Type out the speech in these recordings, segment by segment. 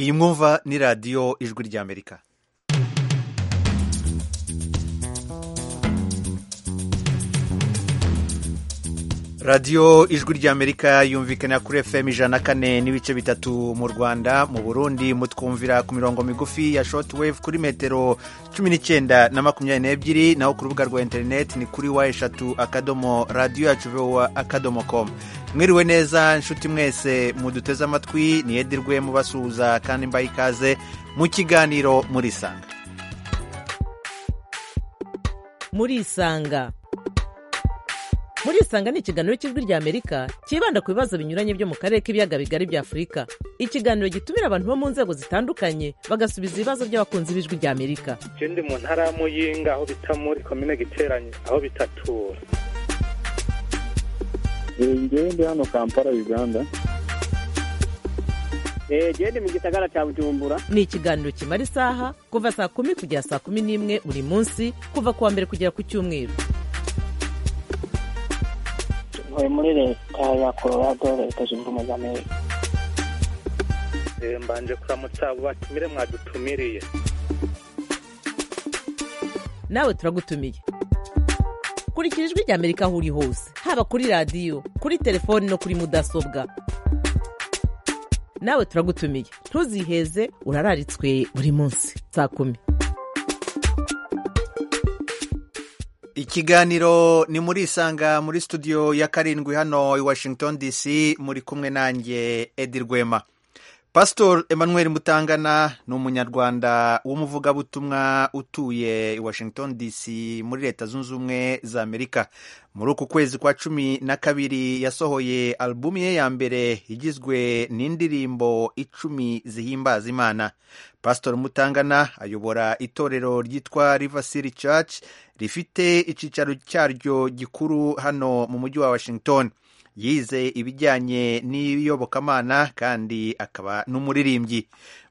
iyi mwumva ni radiyo ijwi ry'amerika radiyo ijwi ry'amerika yumvikana kuri fm ijana na kane n'ibice bitatu mu rwanda mu burundi mutwumvira ku mirongo migufi ya shoti wevu kuri metero cumi n'icyenda na makumyabiri n'ebyiri naho ku rubuga rwa interineti ni kuri wa eshatu akadomo radiyo yacu vowa akadomo komu mwiriwe neza inshuti mwese muduteze amatwi niyedirwe mubasuhuza kandi mbaye ikaze mu kiganiro murisanga murisanga murisanga ni ikiganiro cy'ijwi ry'amerika cyibanda ku bibazo binyuranye byo mu karere k'ibiyaga bigari bya afurika ikiganiro gitumira abantu bo mu nzego zitandukanye bagasubiza ibibazo by'abakunzi b'ijwi ry'amerika je ndi mu ntara ya muyinga aho bita muri komine giteranye aho bitatura ngewe ndi hano kampala uganda genda mu gisagara cya bujumbura ni ikiganiro kimara isaha kuva saa kumi kugera saa kumi n'imwe buri munsi kuva ku wa mbere kugera ku cyumweru ntuye muri leta ya colorado leta zunze ubumwe za amerika Eh, mbanje kuramutsa abo batumire mwadutumiriye nawe turagutumiye kurikira ijwi ry'amerika aho uri hose haba kuri radiyo kuri telefoni no kuri mudasobwa nawe turagutumiye ntuziheze urararitswe buri munsi saa kumi ikiganiro ni muri isanga muri studio ya karindwi hano i washington dc muri kumwe nanjye edi rwema pasitori emmanuel mutangana ni umunyarwanda w'umuvugabutumwa utuye i washington dc muri leta zunze ubumwe za amerika muri uku kwezi kwa cumi na kabiri yasohoye alubumu ye ya mbere igizwe n'indirimbo icumi zihimbaza imana pasitori mutangana ayobora itorero ryitwa river city church rifite icyicaro cyaryo gikuru hano mu mujyi wa washington yize ibijyanye n'iyobokamana kandi akaba n'umuririmbyi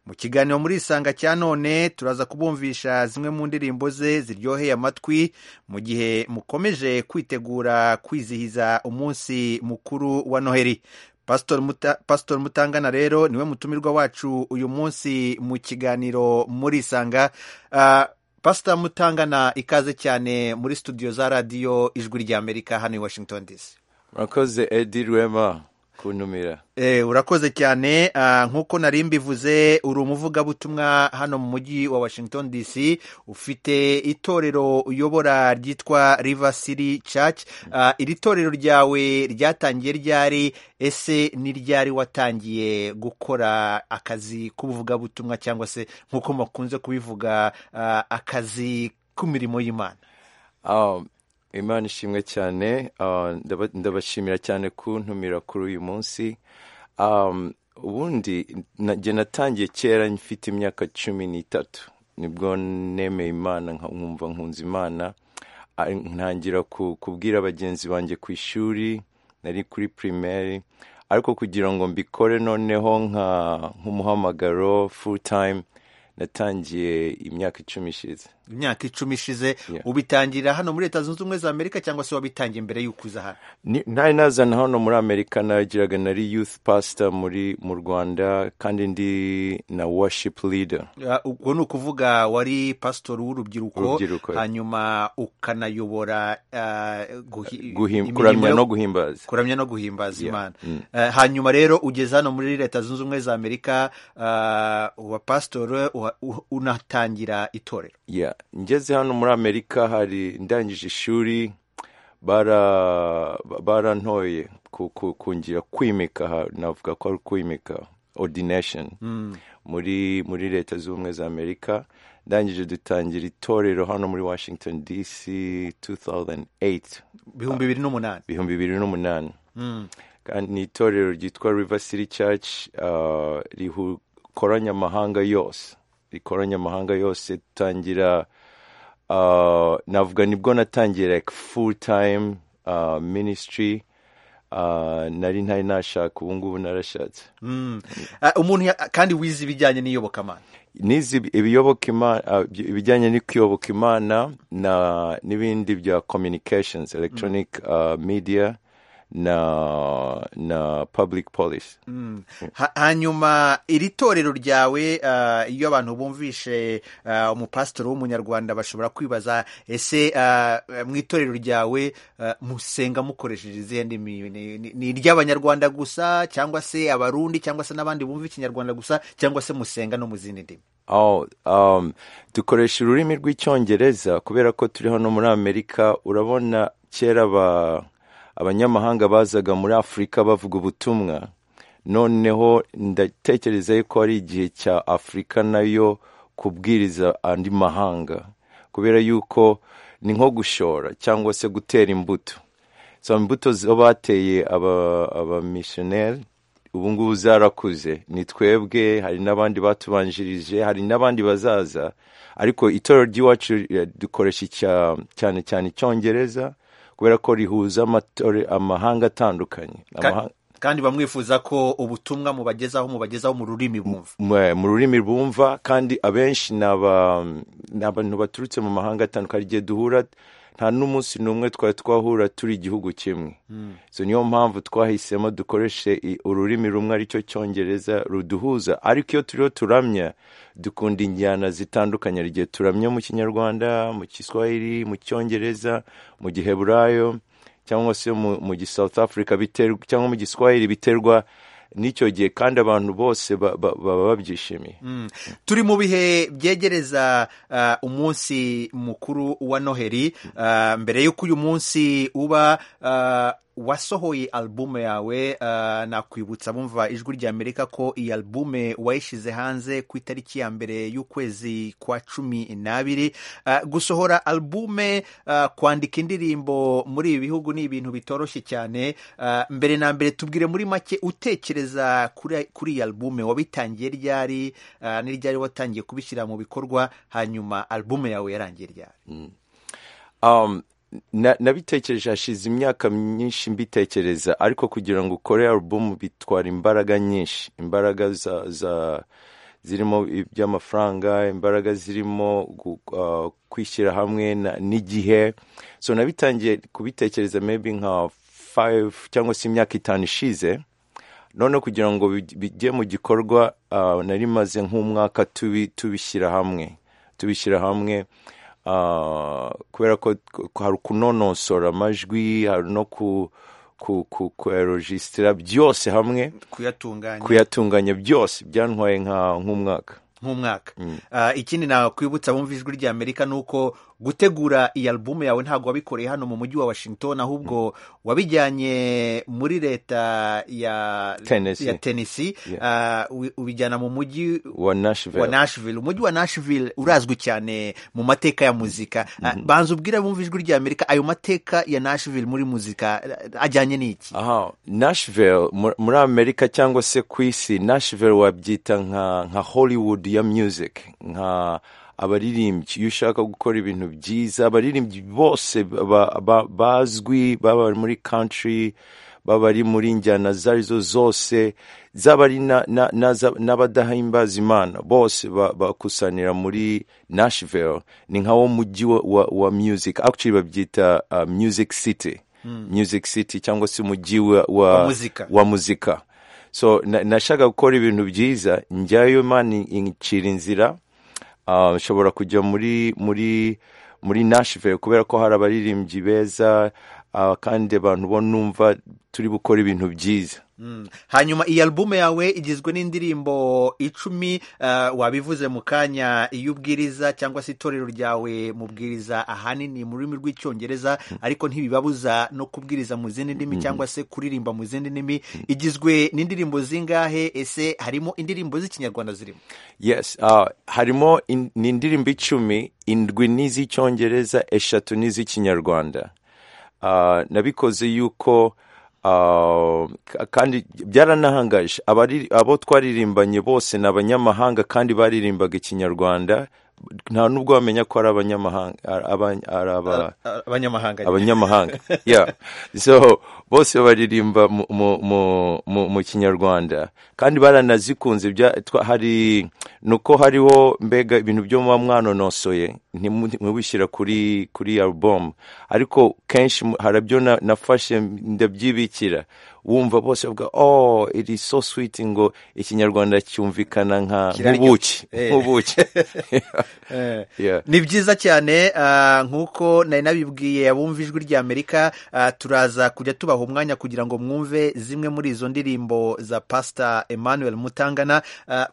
mu kiganiro muri isanga cya none turaza kubumvisha zimwe mu ndirimbo ze ziryoheye amatwi mu gihe mukomeje kwitegura kwizihiza umunsi mukuru wa noheli Pastor Muta, Pastor Mutangana rero niwe mutumirwa wacu uyu munsi mu kiganiro muri isanga uh, Pastor Mutangana ikaze cyane muri studio za radiyo ijwi ry'Amerika hano i Washington DC murakoze edi rwema kuntumira Eh, urakoze cyane ah, nk'uko nari mbivuze uri umuvugabutumwa hano mu mujyi wa washington dc ufite itorero uyobora ryitwa river city church Ah, iri torero ryawe ryatangiye ryari ese ni ryari watangiye gukora akazi k'ubuvugabutumwa cyangwa se nk'uko makunze kubivuga ah, akazi k'imirimo y'imana Ah, imana ishimwe cyane ah, ndaba- ndabashimira cyane kuntumira kuri uyu munsi Um, ubundi na- jye natangiye kera mfite imyaka cumi n'itatu nibwo nemeye imana nka- nkumva nkunze imana Ah, ntangira ku- kubwira bagenzi banjye ku ishuri nari kuri primaire ariko kugira ngo mbikore noneho nka- nk'umuhamagaro full time natangiye imyaka icumi ishize imyaka icumi ishize Yeah. ubitangira hano muri leta zunze ubumwe za amerika cyangwa se wabitangiye mbere y'uko uza hano Ni- ntari nazana hano muri amerika nagiraga nari youth pastor muri mu rwanda kandi ndi na worship leader Ah, ubwo ni ukuvuga wari pasitori w'urubyiruko Urubyiruko. hanyuma ukanayobora ah, guhi- Guhim- imirimo kuramya yo- no guhimbaza kuramya no guhimbaza Yeah. imana Mm. Eh, hanyuma rero ugeze hano muri leta zunze ubumwe za amerika ah, uba pasitori uha- u- unatangira itorero yeah. ngeze hano muri amerika hari ndangije ishuri bara barantoye ku- ku- kungira kwimika ha- navuga ko ari kwimika ordination muri muri leta z'ubumwe za amerika ndangije dutangira itorero hano muri washington dc 2008 ibihumbi bibiri n'umunani ibihumbi bibiri n'umunani kandi ni itorero ryitwa river city church ah, rikoranya amahanga yose rikoranya amahanga yose tangira ah, navuga nibwo natangira like full time ah, ministry ah, nari ntari nashaka ubu ngubu narashatse Mm. Ah, umuntu ya- kandi wize ibijyanye n'iyobokamana nizi ibiyoboka Ima- ah, ibyo- ibijyanye no kuyoboka imana na n'ibindi bya communications electronic ah, media na na public policy Ha- hanyuma iri torero ryawe ah, iyo abantu bumvishe ah, umupasitoro w'umunyarwanda bashobora kwibaza ese ah, mu itorero ryawe ah, musenga mukoresheje izihe ndimi Ni- ni ni iry'abanyarwanda gusa cyangwa se abarundi cyangwa se n'abandi bumva ikinyarwanda gusa cyangwa se musenga no mu zindi ndimi Oh, um, dukoresha ururimi rw'icyongereza kubera ko turi hano muri amerika urabona kera aba- abanyamahanga bazaga muri afurika bavuga ubutumwa noneho ndatekereza yuko ari igihe cya afurika nayo kubwiriza andi mahanga kubera yuko ni nko gushora cyangwa se gutera imbuto so imbuto zo bateye aba- abamisiyoneri ubu ngubu zarakuze ni twebwe hari n'abandi batubanjirije hari n'abandi bazaza ariko itorero ry'iwacu eh, dukoresha icya- cyane cyane icyongereza kubera ko rihuza amatore- amahanga atandukanye Ka- Amahanga- kandi bamwifuza ko ubutumwa mubagezaho mubagezaho mu rurimi bumva mwe- mu rurimi bumva kandi abenshi ni aba- ni abantu baturutse mu mahanga atandukanye igihe duhura nta n'umunsi n'umwe twari twahura turi igihugu kimwe so niyo mpamvu twahisemo dukoreshe i- ururimi rumwe aricyo cyongereza ruduhuza ariko iyo turiho turamya dukunda injyana zitandukanye hari igihe turamya mu kinyarwanda mu kiswahili mu cyongereza mu giheburayo cyangwa se mu, mu gi South Africa biterwa cyangwa mu giswahili biterwa n'icyo gihe kandi abantu bose ba- ba- baba babyishimiye turi mu bihe byegereza ah, umunsi mukuru wa noheli Ah, mbere y'uko uyu munsi uba ah, wasohoye albume yawe ah, nakwibutsa bumva ijwi rya amerika ko iyi albume wayishyize hanze ku itariki ya mbere y'ukwezi kwa cumi n'abiri Ah, gusohora albume ah, kwandika indirimbo muri ibi bihugu ni ibintu bitoroshye cyane Ah, mbere na mbere tubwire muri make utekereza kuri kuri iyi albume wabitangiye ryari Ah, ni ryari watangiye kubishyira mu bikorwa hanyuma albume yawe yarangiye ryari um, na- nabitekereje hashize imyaka myinshi mbitekereza ariko kugira ngo ukore album bitwara imbaraga nyinshi imbaraga za, za zirimo iby'amafaranga imbaraga zirimo gu- uh, kwishyira hamwe na- n'igihe so nabitangiye kubitekereza maybe nka 5 cyangwa se imyaka itanu ishize noneho kugira ngo bij- bijye mu gikorwa ah, nari maze nk'umwaka tubi- tubishyira hamwe tubishyira hamwe ah, kubera ko ko hari kunonosora amajwi hari no ku ku ku kuyarogisitira byose hamwe kuyatunganya kuyatunganya byose byantwaye nka nk'umwaka nk'umwaka Ah, ikindi nakwibutsa bumva ijwi rya amerika ni uko gutegura iyi albume yawe ntabwo wabikoreye hano mu mujyi wa washington ahubwo wabijyanye muri leta ya Tennessee. ya Tennessee Yeah. Ah, ubi- ubijyana mu mujyi wa Nashville wa Nashville umujyi wa Nashville urazwi cyane mu mateka ya muzika Ah, banza ubwire abumva ijwi rya Amerika ayo mateka ya Nashville muri muzika eh, ajyanye n'iki aha Nashville mu- muri Amerika cyangwa se ku isi Nashville wabyita nka nka Hollywood ya music nka abaririmbyi iyo ushaka gukora ibintu byiza abaririmbyi bose ba- ba- bazwi baba bari muri country baba ari muri njyana izo ari zo zose zaba ari na- na- na za- n'abadahimbaza imana bose ba- bakusanira muri Nashville ni nka wo mujyi wa- wa wa music actually babyita uh, music city music city cyangwa se umujyi wa, wa, Wa muzika. wa muzika so na- nashaka gukora ibintu byiza njyayo imana incira inzira Ah, nshobora kujya muri muri muri Nashville kubera ko hari abaririmbyi beza ah, kandi abantu bo numva turi gukora ibintu byiza Mm. hanyuma iyi albume yawe igizwe n'indirimbo icumi ah, wabivuze mu kanya iyo ubwiriza cyangwa se itorero ryawe mubwiriza ahanini mu rurimi rw'icyongereza ariko ntibibabuza no kubwiriza mu zindi ndimi cyangwa se kuririmba mu zindi ndimi igizwe n'indirimbo zingahe ese harimo indirimbo z'ikinyarwanda zirimo yes ah, harimo in- ni indirimbo icumi indwi n'iz'icyongereza eshatu n'iz'ikinyarwanda Ah, nabikoze yuko ah, k- kandi byaranahangaje Abari- abo twaririmbanye bose ni abanyamahanga kandi baririmbaga ikinyarwanda nta n'ubwo wamenya ko ari abanyamahanga ari aba- ari aba- A- abanyamahanga abanyamahanga yeah so bose baririmba mu- mu- mu- mu mu kinyarwanda kandi baranazikunze bya- twa- hari nuko hariho mbega ibintu byo muba mwanonosoye ntimu- ntibishyira kuri kuri album ariko kenshi mu- hari byo na- nafashe ndabyibikira wumva bose bavuga oh it is so sweet ngo ikinyarwanda cyumvikana nka Kiraryoshye. nk'ubuki Eh. nk'ubuki Eh. Yeah. ni byiza cyane ah, nk'uko nari nabibwiye abumva ijwi ry'amerika ah, turaza kujya tubaha umwanya kugira ngo mwumve zimwe muri izo ndirimbo za pasita emmanuel mutangana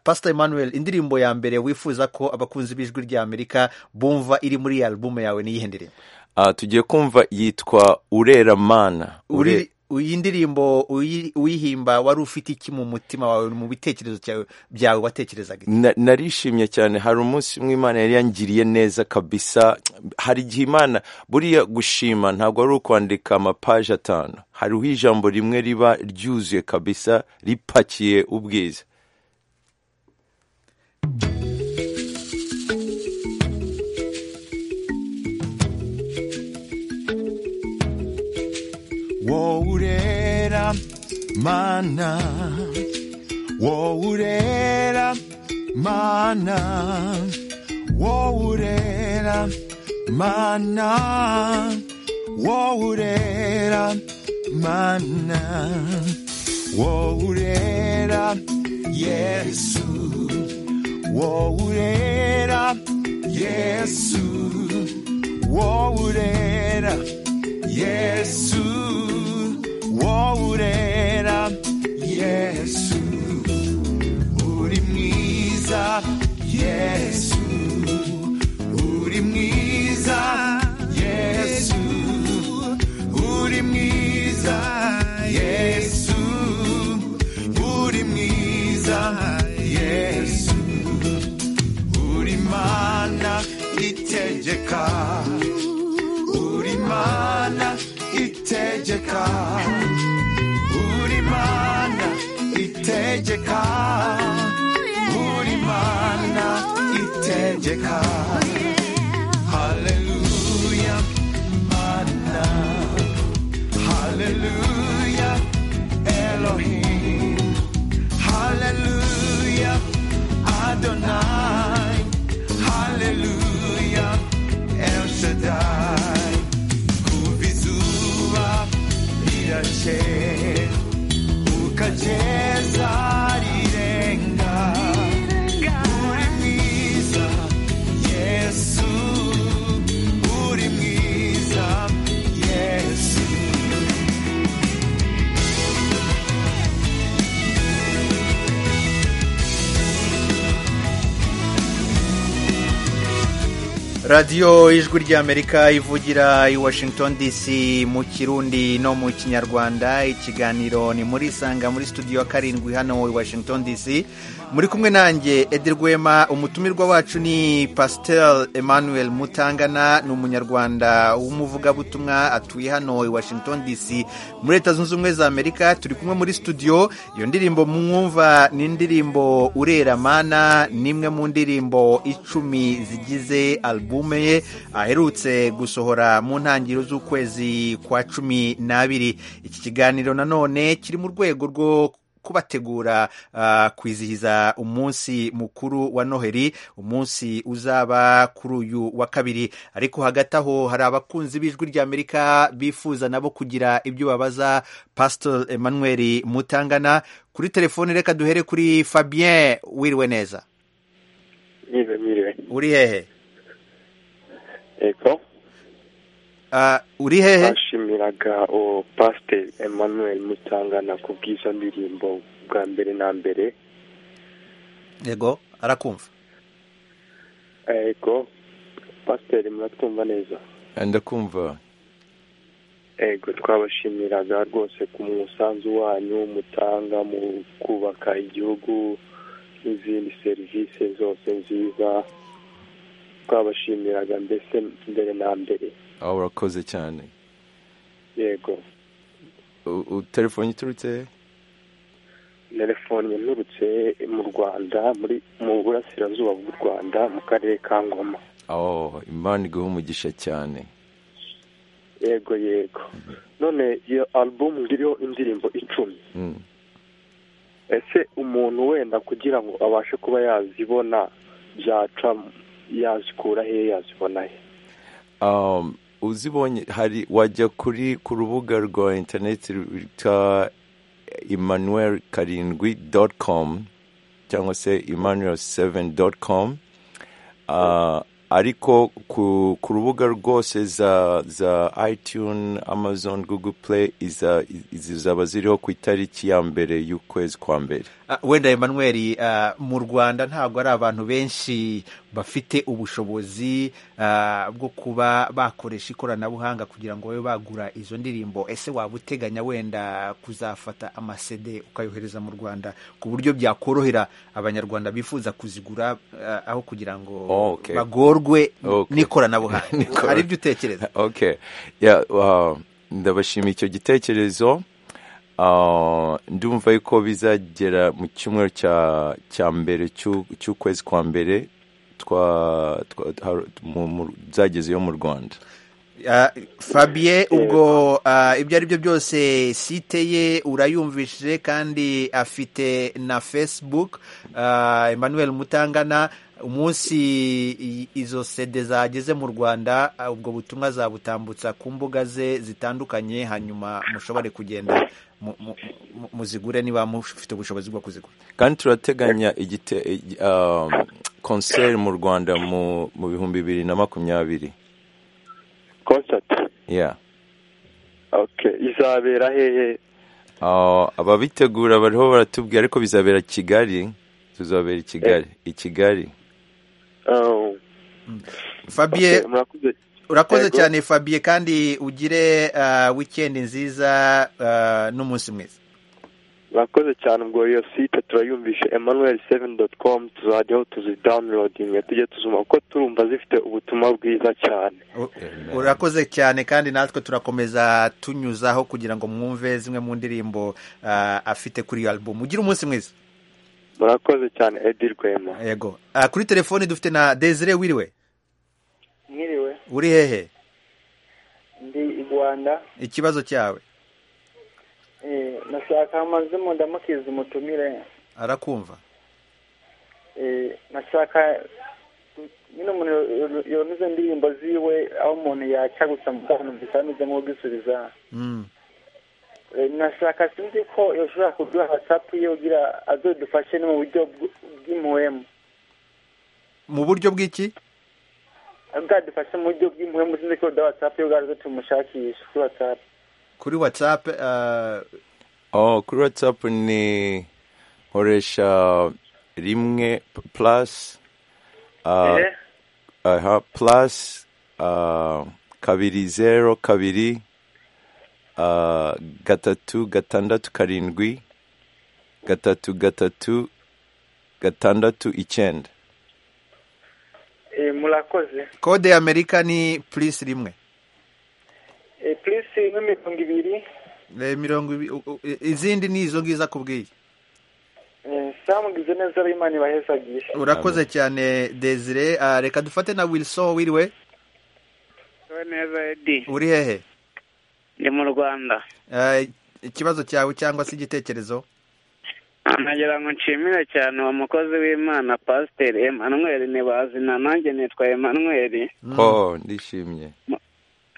pasita emmanuel indirimbo ya mbere wifuza ko abakunzi b'ijwi ry'amerika bumva iri muri iyi alubumu yawe ni iyihe ndirimbo Ah, tugiye kumva yitwa urera mana Ure- Uri- iyi ndirimbo uyi- uyihimba wari ufite iki mu mutima wawe mu bitekerezo cyawe- byawe watekerezaga iki? Na- narishimye cyane hari umunsi umwe imana yari yangiriye neza kabisa hari igihe imana buriya gushima ntabwo ari ukwandika amapaje atanu hariho ijambo rimwe riba ryuzuye kabisa ripakiye ubwiza wowe urera mana wowe urera mana wowe urera mana wowe urera mana wowe urera yesu wowe urera yesu wowe urera yesu wowe urera yesu uri mwiza yesu uri mwiza yesu uri mwiza yesu uri mwiza yesu uri mana itegeka uri mana itegeka uri mana itegeka uri mana itegeka haleluya mana haleluya elohim haleluya adonai haleluya el shaddai kuva izuba rirakeye ukageza rirenga uri mwiza yesu uri mwiza yesu radiyo ijwi ry'amerika ivugira i washington dc mu kirundi no mu kinyarwanda ikiganiro ni muri sanga muri studio ya karindwi hano i washington dc muri kumwe nanjye edi rwema umutumirwa wacu ni pasiteri emmanuel mutangana ni umunyarwanda w'umuvugabutumwa atuye hano i washington dc muri leta zunze ubumwe za amerika turi kumwe muri studio iyo ndirimbo mwumva ni indirimbo urera mana ni imwe mu ndirimbo icumi zigize albume ye aherutse gusohora mu ntangiriro z'ukwezi kwa cumi n'abiri iki kiganiro nanone kiri mu rwego rwo kubategura ah, kwizihiza umunsi mukuru wa noheli umunsi uzaba kuri uyu wa kabiri ariko hagati aho hari abakunzi b'ijwi ry'amerika bifuza nabo kugira ibyo babaza pastor emmanuel mutangana kuri telefone reka duhere kuri fabien wiriwe neza Miriwe, miriwe. uri hehe Ego, Ah, uri hehe bashimiraga o Pasteur Emmanuel Mutangana ku bw'izo ndirimbo bwa mbere na mbere. yego arakumva Ego, Pasteur muratwumva neza. ndakumva Ego, twabashimiraga rwose ku musanzu wanyu mutanga mu kubaka igihugu n'izindi serivisi zose nziza. Twabashimiraga mbese mbere na mbere. aho urakoze cyane Yego. U- u- telefone iturutse he? telefone yanturutse mu rwanda muri mu burasirazuba bw'u rwanda mu karere ka ngoma oh imana iguha umugisha cyane yego yego none iyo alubumu iriho indirimbo icumi Mm. ese umuntu wenda kugira ngo abashe kuba yazibona byaca yazikura he yazibona he um, uzibonye hari wajya kuri ku rubuga rwa interineti rwitwa emmanuel karindwi dot com cyangwa se emmanuel seven dot com uh, ariko ku, ku rubuga rwose za za itune amazon google play iza, izi zaba ziriho ku itariki ya mbere y'ukwezi kwa mbere Ah, wenda Emmanuel ah, mu rwanda ntabwo ari abantu benshi bafite ubushobozi ah, bwo kuba bakoresha ikoranabuhanga kugira ngo babe bagura izo ndirimbo ese waba uteganya wenda kuzafata amasede ukayohereza mu rwanda ku buryo byakorohera abanyarwanda bifuza kuzigura ah, aho kugira ngo Oh, okay. bagorwe Okay. n'ikoranabuhanga N'ikora- hari ibyo utekereza okay yeah, uh, ndabashimiye icyo gitekerezo Uh, ndumva yuko bizagera mu cyumweru cya cya mbere cy'u- cy'ukwezi kwa mbere twa, twa, har- mu- mu- zagezeyo mu rwanda Ah, fabien ubwo ah, ibyo ari byo byose site ye urayumvishije kandi afite na facebook Ah, emmanuel mutangana umunsi i- izo sede zageze mu rwanda ah, ubwo butumwa zabutambutsa ku mbuga ze zitandukanye hanyuma mushobore kugenda mu- mu- mu- muzigure niba mufite ubushobozi bwo kuzigura kandi turateganya igite, igi- um, concert mu rwanda mu, mu bihumbi bibiri na makumyabiri concert yeah. okay izabera hehe Uh, ababitegura bariho baratubwira ariko bizabera kigali tuzabera i kigali i kigali Oh, fabien okay, murakoze urakoze Yego. cyane fabien kandi ugire ah, weekend nziza ah, n'umunsi mwiza murakoze cyane ubwo iyo site turayumvisha emmanuel seven dot com tuzajyaho tuzidawunirodinga tujye tuzuma kuko turumva zifite ubutumwa bwiza cyane U- urakoze cyane kandi natwe turakomeza tunyuzaho kugira ngo mwumve zimwe mu ndirimbo ah, afite kuri iyo album ugire umunsi mwiza murakoze cyane edi rwema yego Ah, kuri telefoni dufite na desire wiriwe mwiriwe uri hehe ndi i rwanda ikibazo cyawe eh, nashaka amazimo ndamukiza umutumire arakumva eh, nashaka nyine umuntu yonyuze indirimbo ziwe aho umuntu yaca gusa mukanumvisa ameze nk'ubwisubiza Mm. Eh, nashaka sinzi ko yoshobora kuduha watsapu ye kugira azodufashe no mu buryo bw- bw'impuhemu mu buryo bw'iki bwadufashe mu buryo bw'impuhemu sinzi ko yoduha watsapu ye kugira aze tumushakisha kuri watsapu kuri whatsapp ah, Oh, kuri WhatsApp ni nkoresha rimwe p- plus uh, Eh, aha, plus uh, kabiri zero kabiri uh, gatatu gatandatu karindwi gatatu gatatu gatandatu icyenda eh, murakoze kode ya amerika ni plus rimwe Eh, purisi nk'imirongo ibiri Eh, mirongo ibi- u- u- izindi ni izo ngizo akubwiye Eh, samugize neza ab'imana ibahezagisha urakoze cyane desire Ah, reka dufate na wilson wiriwe neza edi uri hehe ndi mu rwanda Eh, ikibazo cyawe cyangwa se igitekerezo nagira ngo nshimire cyane uwo mukozi w'imana pasiteri emanuweli ntibazina nanjye nitwa emanuweli oh ndishimye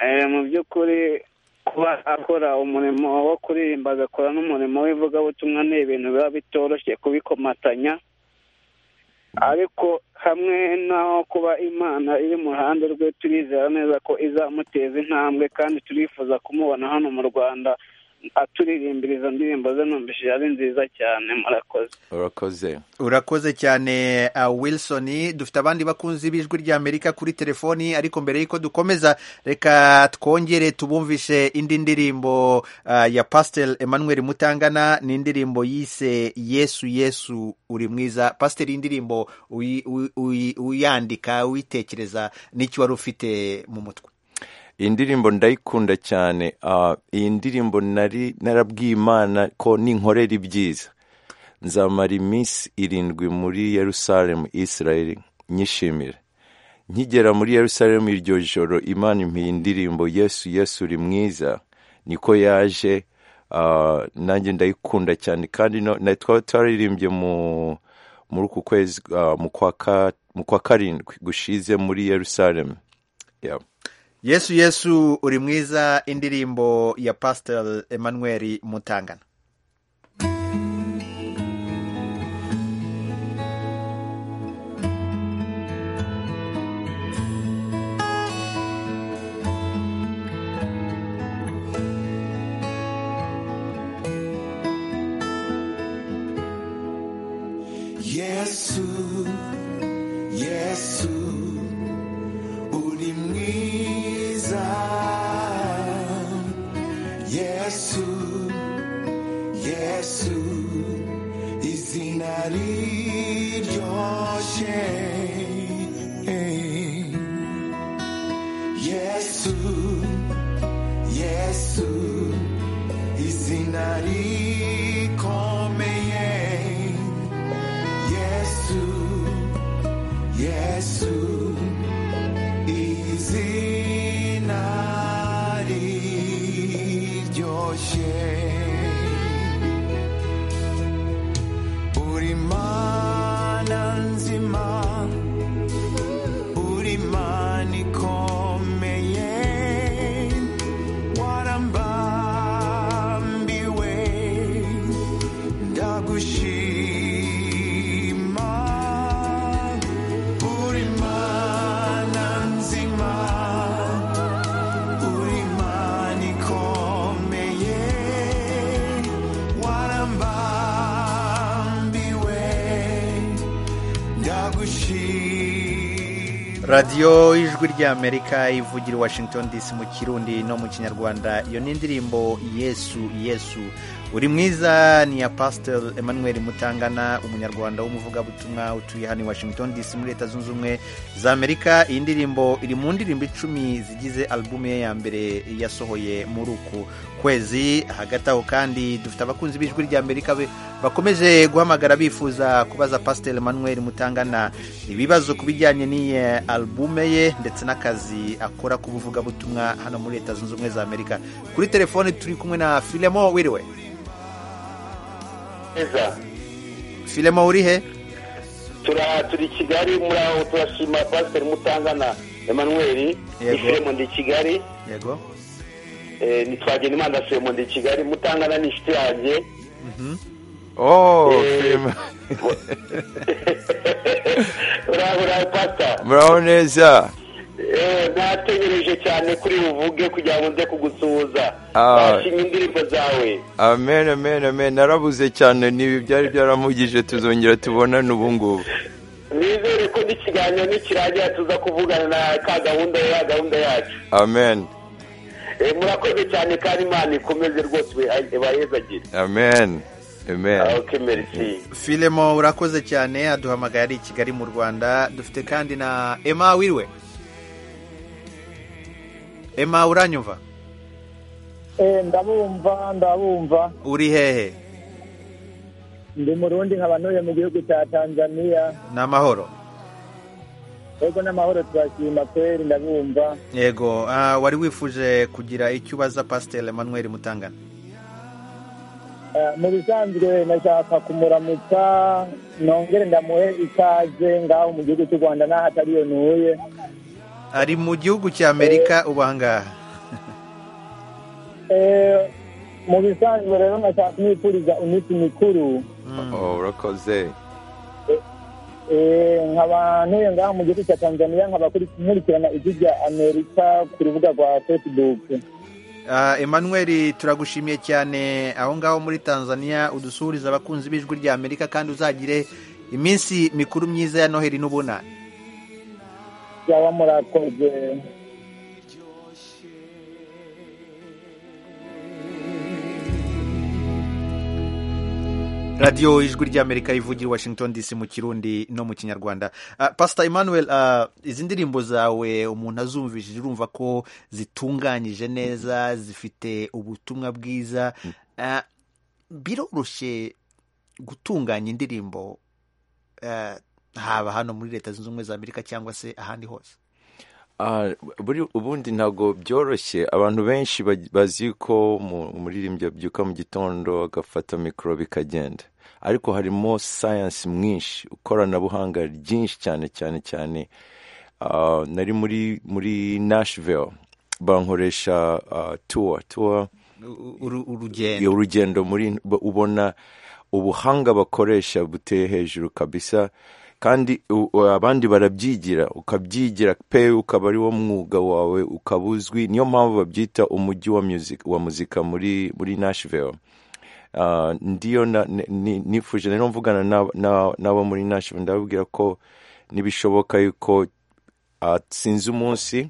Eh, mu by'ukuri kuba akora umurimo wo kuririmba agakora n'umurimo w'ivugabutumwa ni ibintu biba bitoroshye kubikomatanya ariko hamwe n'aho kuba imana iri mu ruhande rwe turizera neza ko izamuteza intambwe kandi turifuza kumubona hano mu rwanda aturirimbira izo ndirimbo ze numvishije ari nziza cyane murakoze urakoze urakoze cyane uh, wilson dufite abandi bakunzi b'ijwi ry'amerika kuri telefoni ariko mbere y'uko dukomeza reka twongere tubumvishe indi ndirimbo uh, ya pastel emmanuel mutangana ni indirimbo yise yesu yesu uri mwiza pastel iyi ndirimbo uyi- uyi- uyi- uyandika uyitekereza n'icyo wari ufite mu mutwe iyi ndirimbo ndayikunda cyane Ah, iyi ndirimbo nari narabwiye imana ko ninkorera ibyiza nzamara iminsi irindwi muri yerusalemu israel nyishimira nkigera muri yerusalemu iryo joro imana impiye indirimbo yesu yesu uri mwiza niko yaje ah, nanjye ndayikunda cyane kandi no- na twaba twararirimbye mu muri uku kwezi ah, mu kwa ka- mu kwa karindwi gushize muri yerusalemu Yeah. yesu yesu uri mwiza indirimbo ya pasiteri emmanuel mutangana yesu yesu uri mwiza yesu yesu izina riryoshe yesu yesu izina rikomeye Yesu, Yesu, izina riryoshe. Uri mana nzima, uri mana ikomeye, warambambiwe ndagushima uri mana nzima uri mana ikomeye warambambiwe ndagushima radiyo y'ijwi ry'amerika ivugira i washington dc mu kirundi no mu kinyarwanda iyo ni indirimbo yesu yesu uri mwiza ni iya pasiteri emmanuel mutangana umunyarwanda w'umuvugabutumwa utuye hano i washington dc muri leta zunze ubumwe za amerika iyi ndirimbo iri mu ndirimbo icumi zigize alubumu ye ya mbere yasohoye muri uku kwezi hagati aho kandi dufite abakunzi b'ijwi ry'amerika be- bakomeje guhamagara bifuza kubaza pasiteri emmanuel mutangana ibibazo ku bijyanye n'iyi alubume ye ndetse n'akazi akora k'ubuvugabutumwa hano muri leta zunze ubumwe za amerika kuri telefone turi kumwe na filemo wiriwe neza filemo uri he Tura- turi i kigali muri aho turashima pasiteri mutangana emmanuel Yego. ni firemo ndi i kigali yego eh, ni twagenda imana firemo ndi i kigali mutangana ni inshuti yanjye Oh, Eh, Clement. urabura pasta muraho neza Eh, nategereje cyane kuri buvuge kugira ngo nze kugusuhuza Ah. bashimye indirimbo zawe amen amen amen narabuze cyane n'ibi byari byaramugije tuzongera tubonane ubu ngubu nizere ko n'ikiganiro nikirangira tuza kuvugana na ka gahunda ya gahunda yacu amen Eh, murakoze cyane kandi imana ikomeze rwose ibahezagire amen amen Ah, ok merci filemo urakoze cyane aduhamagaye ari i kigali mu rwanda dufite kandi na ema wiriwe ema uranyumva Eh, ndabumva ndabumva uri hehe ndi murundi nkaba ntuye mu gihugu cya tanzania ni amahoro yego n'amahoro turashima kweri ndabumva yego ah, wari wifuje kugira icyo ubaza pasiteri emmanuel mutangana Eh, mu bisanzwe nashaka kumuramutsa nongere ndamuhe ikaze ngaho mu gihugu cy'u rwanda n'aho atari iyo ntuye ari mu gihugu cya amerika ubu aha ngaha Eh, mu bisanzwe rero nashaka kumwifuriza iminsi mikuru Oh, urakoze Eh, nkaba ntuye ngaho mu gihugu cya tanzania nkaba kuri- nkurikirana ijwi rya amerika ku rubuga rwa facebook Ah, emmanuel turagushimiye cyane aho ngaho muri tanzania udusuhuriza abakunzi b'ijwi rya amerika kandi uzagire iminsi mikuru myiza ya noheli n'ubunani yaba murakoze radiyo ijwi rya amerika ivugira i washington dc mu kirundi no mu kinyarwanda Ah, pastor emmanuel ah, izi ndirimbo zawe umuntu azumvishije urumva ko zitunganyije neza zifite ubutumwa bwiza Ah, biroroshye gutunganya indirimbo eh, haba hano muri leta zunze ubumwe za amerika cyangwa se ahandi hose Ah, buri ubundi ntabwo byoroshye abantu benshi baj- bazi ko mu- umuririmbyi abyuka mu gitondo agafata mikoro bikagenda ariko harimo sayansi mwinshi ikoranabuhanga ryinshi cyane cyane cyane Ah, nari muri muri nashville bankoresha ah, tour tour urugendo iyo urugendo muri b- ubona ubuhanga bakoresha buteye hejuru kabisa kandi u- u- abandi barabyigira ukabyigira pe ukaba ari wo mwuga wawe ukaba uzwi niyo mpamvu babyita umujyi wa music wa muzika muri muri Nashville Ah, ndiyo na- ni- ni- nifuje rero mvugana n'aba- n'aba- n'abo muri Nashville ndababwira ko nibishoboka yuko ah, sinzi umunsi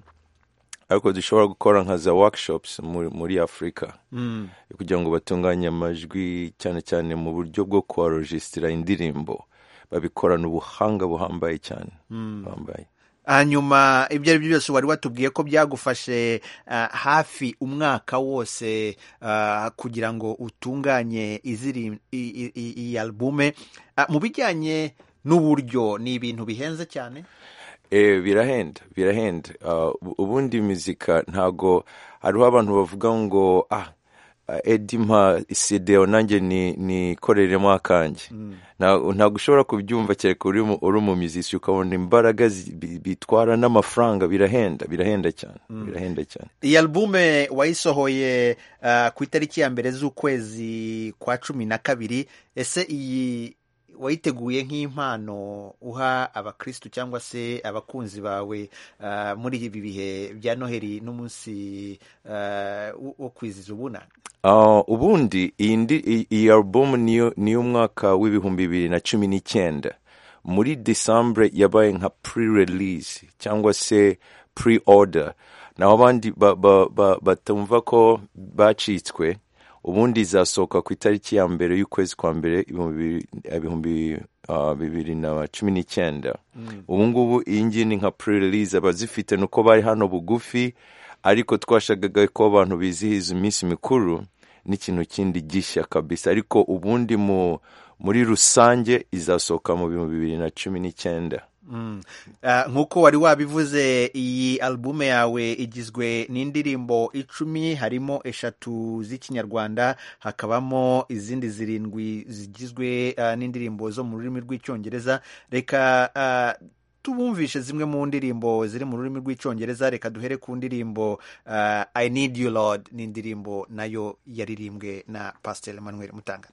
ariko dushobora gukora nka za workshops muri, muri afurika Mm. kugira ngo batunganye amajwi cyane cyane mu buryo bwo kuharojisitira indirimbo babikorana ubuhanga buhambaye cyane Mm. buhambaye hanyuma ibyo ari byo byose wari watubwiye ko byagufashe ah, hafi umwaka wose ah, kugira ngo utunganye iziri- i- i- i- iyi albume Ah, mu bijyanye n'uburyo ni ibintu bihenze cyane Eh, birahenda birahenda Ah, ubu- ubundi muzika ntago hariho abantu bavuga ngo ah ah, Eddie mpa sideo nanjye ni- nikoreremo akanjye ntago ntago ushobora kubyumva kereka uri mu- uri mu muziki ukabona imbaraga zi- bi- bitwara n'amafaranga birahenda birahenda cyane birahenda cyane iyi albume wayisohoye ah, ku itariki ya mbere z'ukwezi kwa cumi na kabiri ese iyi wayiteguye nk'impano uha abakristu cyangwa se abakunzi bawe ah, muri ibi bihe bya noheli n'umunsi ah, wo- wo kwiziza ubunane Ah, ubundi iyi ndi- iyi- iyi album niyo ni umwaka w'ibihumbi bibiri na cumi n'icyenda muri decembre yabaye nka pre-release cyangwa se pre-order naho abandi ba- ba- ba- batumva ko bacitswe ubundi izasohoka ku itariki ya mbere y'ukwezi kwa mbere ibihumbi bibiri- ibihumbi ah, bibiri na cumi n'icyenda ubu ngubu iyi ngiyi ni nka pre-release abazifite ni uko bari hano bugufi ariko twashagaga ko abantu bizihiza iminsi mikuru n'ikintu kindi gishya kabisa ariko ubundi mu muri rusange izasohoka mu bihumbi bibiri na cumi n'icyenda Mm. Ah, nk'uko wari wabivuze iyi albume yawe igizwe n'indirimbo icumi harimo eshatu z'ikinyarwanda hakabamo izindi zirindwi zigizwe ah, n'indirimbo zo mu rurimi rw'icyongereza reka ah, tubumvishe zimwe mu ndirimbo ziri mu rurimi rw'icyongereza reka duhere ku ndirimbo ah, i need you lord ni indirimbo nayo yaririmbwe na pastor emmanuel mutangana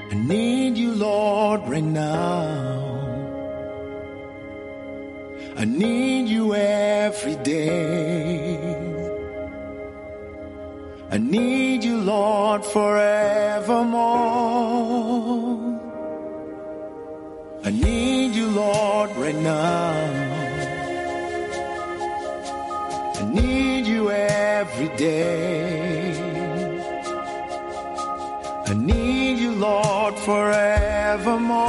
I need you, Lord, right now. I need you every day. I need you, Lord, forevermore. I need you, Lord, right now. I need you every day. I need you, Lord, forevermore.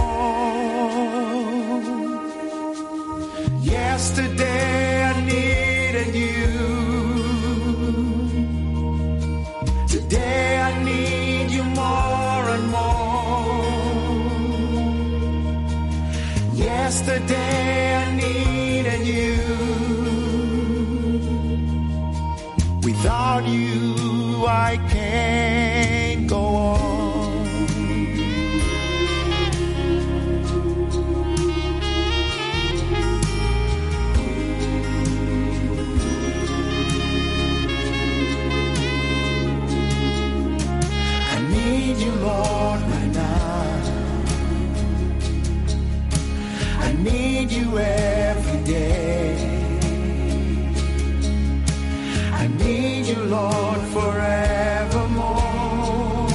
Yesterday I needed you. Today I need you more and more. Yesterday I needed you. Without you, I can't go on. I need you, Lord, right now. I need you every day. I need you, Lord, forevermore.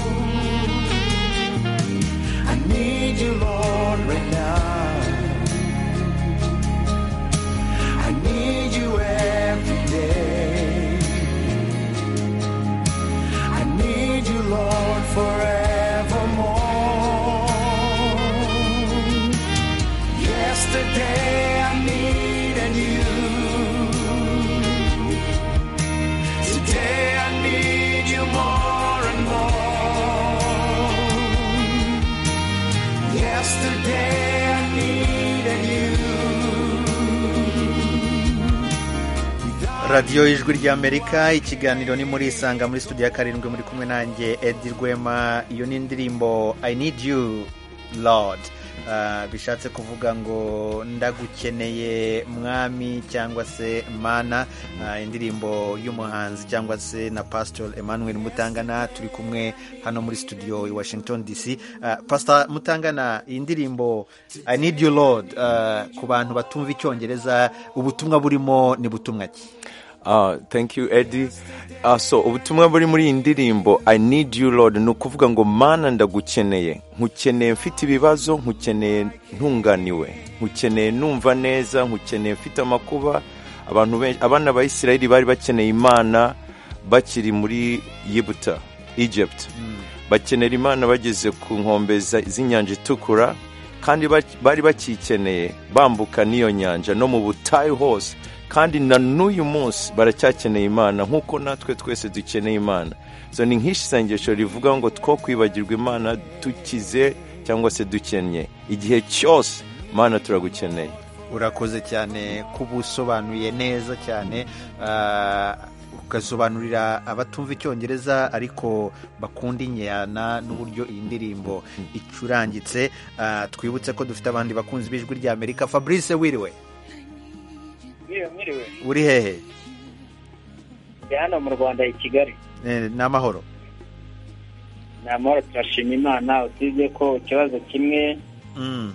radiyo y'ijwi ry'amerika ikiganiro ni muri isanga muri studio ya karindwi muri kumwe nanjye edi rwema iyo ni indirimbo i need you lord Ah, bishatse kuvuga ngo ndagukeneye mwami cyangwa se mana Ah, indirimbo y'umuhanzi cyangwa se na pastor emmanuel mutangana turi kumwe hano muri studio i washington dc Ah, pastor mutangana iyi ndirimbo i need you lord ah, ku bantu batumva icyongereza ubutumwa burimo ni butumwa ki Ah, thank you eddie Ah, so ubutumwa buri muri iyi ndirimbo i need you lord ni ukuvuga ngo mana ndagukeneye nkukeneye mfite ibibazo nkukeneye ntunganiwe nkukeneye numva neza nkukeneye mfite amakuba abantu benshi abana ba isirayeli bari bakeneye imana bakiri muri yibuta egypt bakenera imana bageze ku nkombe za- z'inyanja itukura kandi ba- bari bakikeneye bambuka n'iyo nyanja no mu butayu hose kandi na n'uyu munsi baracyakeneye imana nk'uko natwe twese dukeneye imana so ni nk'isengesho rivuga ngo two kwibagirwa imana dukize cyangwa se dukennye igihe cyose imana turagukeneye urakoze cyane kuba usobanuye neza cyane ah, ugasobanurira abatumva icyongereza ariko bakunda inyana n'uburyo iyi ndirimbo icurangitse Ah, twibutse ko dufite abandi bakunzi b'ijwi ry'amerika fabrice wiriwe mwiriwe uri hehe ndi hano mu rwanda i kigali Eh, ni amahoro ni amahoro turashima imana usibye ko ikibazo kimwe Mm.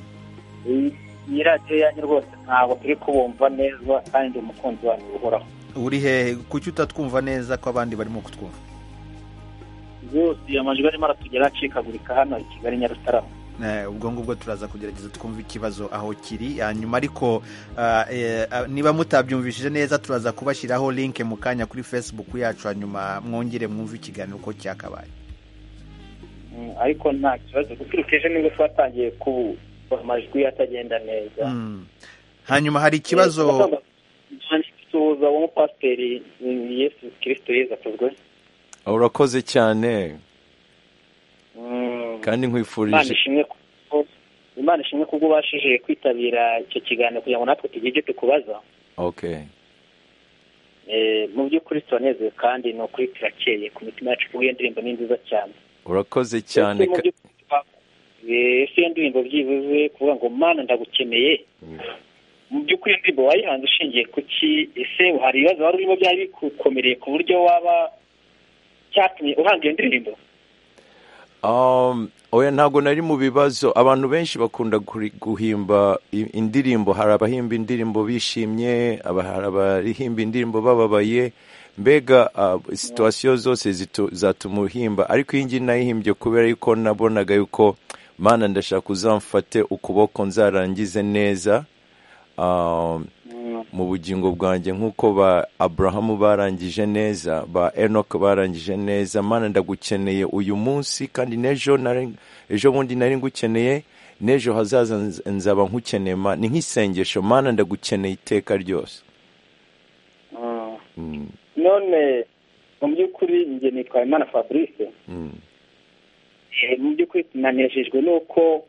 iyi- iyi radiyo yanyu rwose ntabwo turi kubumva neza kandi ndi umukunzi wanyu uhoraho uri hehe kuki utatwumva neza ko abandi barimo kutwumva rwose amajwi arimo aratugera acikagurika hano i kigali nyarutarama Eh, ubwo ngubwo turaza kugerageza twumve ikibazo aho kiri hanyuma ariko ah, eh, ah, niba mutabyumvishije neza turaza kubashyiraho linke mu kanya kuri facebook yacu hanyuma mwongere mwumve ikiganiro uko cyakabaye Mm, ariko nta kibazo guturuka ejo nibwo twatangiye kuba amajwi atagenda neza Mm. hanyuma hari ikibazo tuza w'umupasiteri mm, yesu kirisito yezu atuzwe urakoze cyane Mm. kandi imana nkwifurije ishimwe kuko imana ishimwe kubwo ubashije kwitabira icyo kiganiro kugira ngo natwe tugire ibyo tukubaza okay Eh, mu by'ukuri turanezewe kandi ni ukuri turakeye ku mitima yacu kuko iyo ndirimbo ni nziza cyane urakoze cyane Ese mu ka- by'ukuri twa- eh, ese iyo ndirimbo byibuze kuvuga ngo mana ndagukeneye mu by'ukuri iyo ndirimbo wayihanze ushingiye ku ki ese hari ibibazo wari urimo byari bikukomereye ku buryo waba cyatumye uhanga iyo ndirimbo Um, oya ntabwo nari mu bibazo abantu benshi bakunda kuri- guhimba i- indirimbo hari abahimba indirimbo bishimye aba- hari abahimba indirimbo bababaye mbega uh, situwasiyo zose zitu- zatuma uhimba ariko iyi ngiyi nayihimbye kubera yuko nabonaga yuko mana ndashaka uzamfate ukuboko nzarangize neza um, mu bugingo bwanjye nk'uko ba aburahamu barangije neza ba enoke barangije neza mana ndagukeneye uyu munsi kandi n'ejo nari- ejo bundi nari ngukeneye n'ejo hazaza nz- nzaba nkukeneye Ma- ni nk'isengesho mana ndagukeneye iteka ryose Mm, none mu by'ukuri njye nitwa imana fabrice mm. Eh, mu by'ukuri tunanejejwe n'uko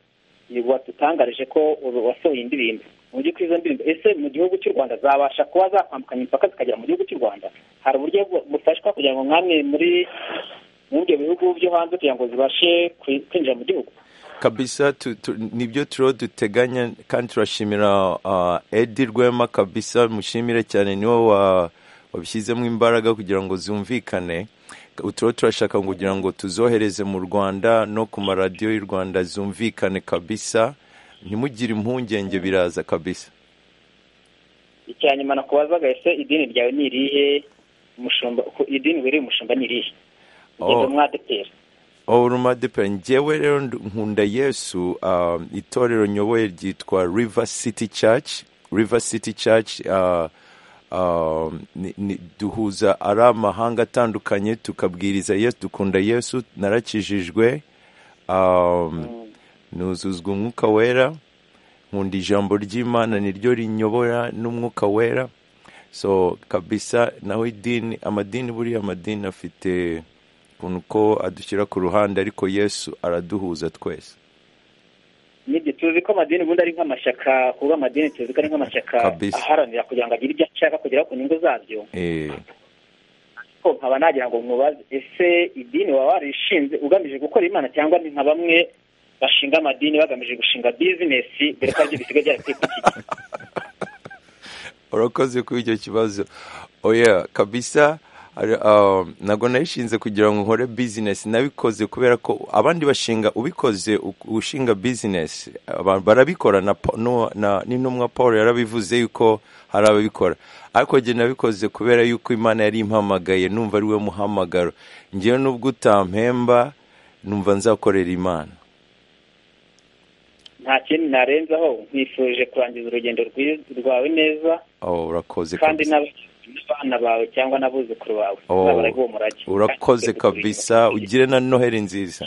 watutangarije ko uru- wasohoye indirimbo mu by'ukuri izo ndirimbo ese mu gihugu cy'u rwanda zabasha kuba zakwambukanya imipaka zikagera mu gihugu cy'u rwanda hari uburyo bu- bufashwa kugira ngo nkamwe muri muri ibyo bihugu byo hanze kugira ngo zibashe kwi- kwinjira mu gihugu kabisa tu, tu, nibyo turiho duteganya kandi turashimira uh, edi rwema kabisa mushimire cyane niwe wa wabishyizemo imbaraga kugira ngo zumvikane turiho turashaka kugira ngo tuzohereze mu rwanda no ku maradiyo y'u rwanda zumvikane kabisa ntimugire impungenge biraza kabisa icya nyuma nakubazaga ese idini ryawe ni irihe umushumba ku- idini wiriye umushumba ni irihe ugeze Oh. mwadepera oruma depe njyewe rero ndu- nkunda yesu uh, itorero nyoboye ryitwa river city church river city church uh, uh, ni, ni, duhuza ari amahanga atandukanye tukabwiriza yesu dukunda yesu narakijijwe um, nuzuzwa umwuka wera nkunda ijambo ry'imana niryo rinyobora n'umwuka wera so kabisa nawe idini amadini buriya amadini afite ukuntu ko adushyira ku ruhande ariko yesu araduhuza twese nibyo tuzi ko amadini ubundi ari nk'amashyaka kuba amadini tuzi ko ari nk'amashyaka Kabisa. aharanira kugira ngo agire ibyo ashaka kugeraho ku nyungu zabyo eh, ko nkaba nagira ngo mubaze ese idini waba warishinze ugamije gukora imana cyangwa ni nka bamwe bashinga amadini bagamije gushinga bizinesi dore ko aribyo bisigaye byarateye ku urakoze kuri icyo kibazo oya kabisa hari, um, ntabwo nayishinze kugira ngo nkore bizinesi nabikoze kubera ko abandi bashinga ubikoze u- ushinga bizinesi aba- barabikora na Pa- no- na- n'intumwa paul yarabivuze yuko hari ababikora ariko jye nabikoze kubera yuko imana yari impamagaye numva ari we muhamagaro ngewe n'ubwo utampemba numva nzakorera imana nta kindi narenzaho nkwifurije kurangiza urugendo rwiz- rwawe neza oh, urakoze kandi kabisa. n'ab- n'abana bawe cyangwa n'abuzukuru bawe Oh, uzabara uwo murage urakoze kabisa ugire na noheri nziza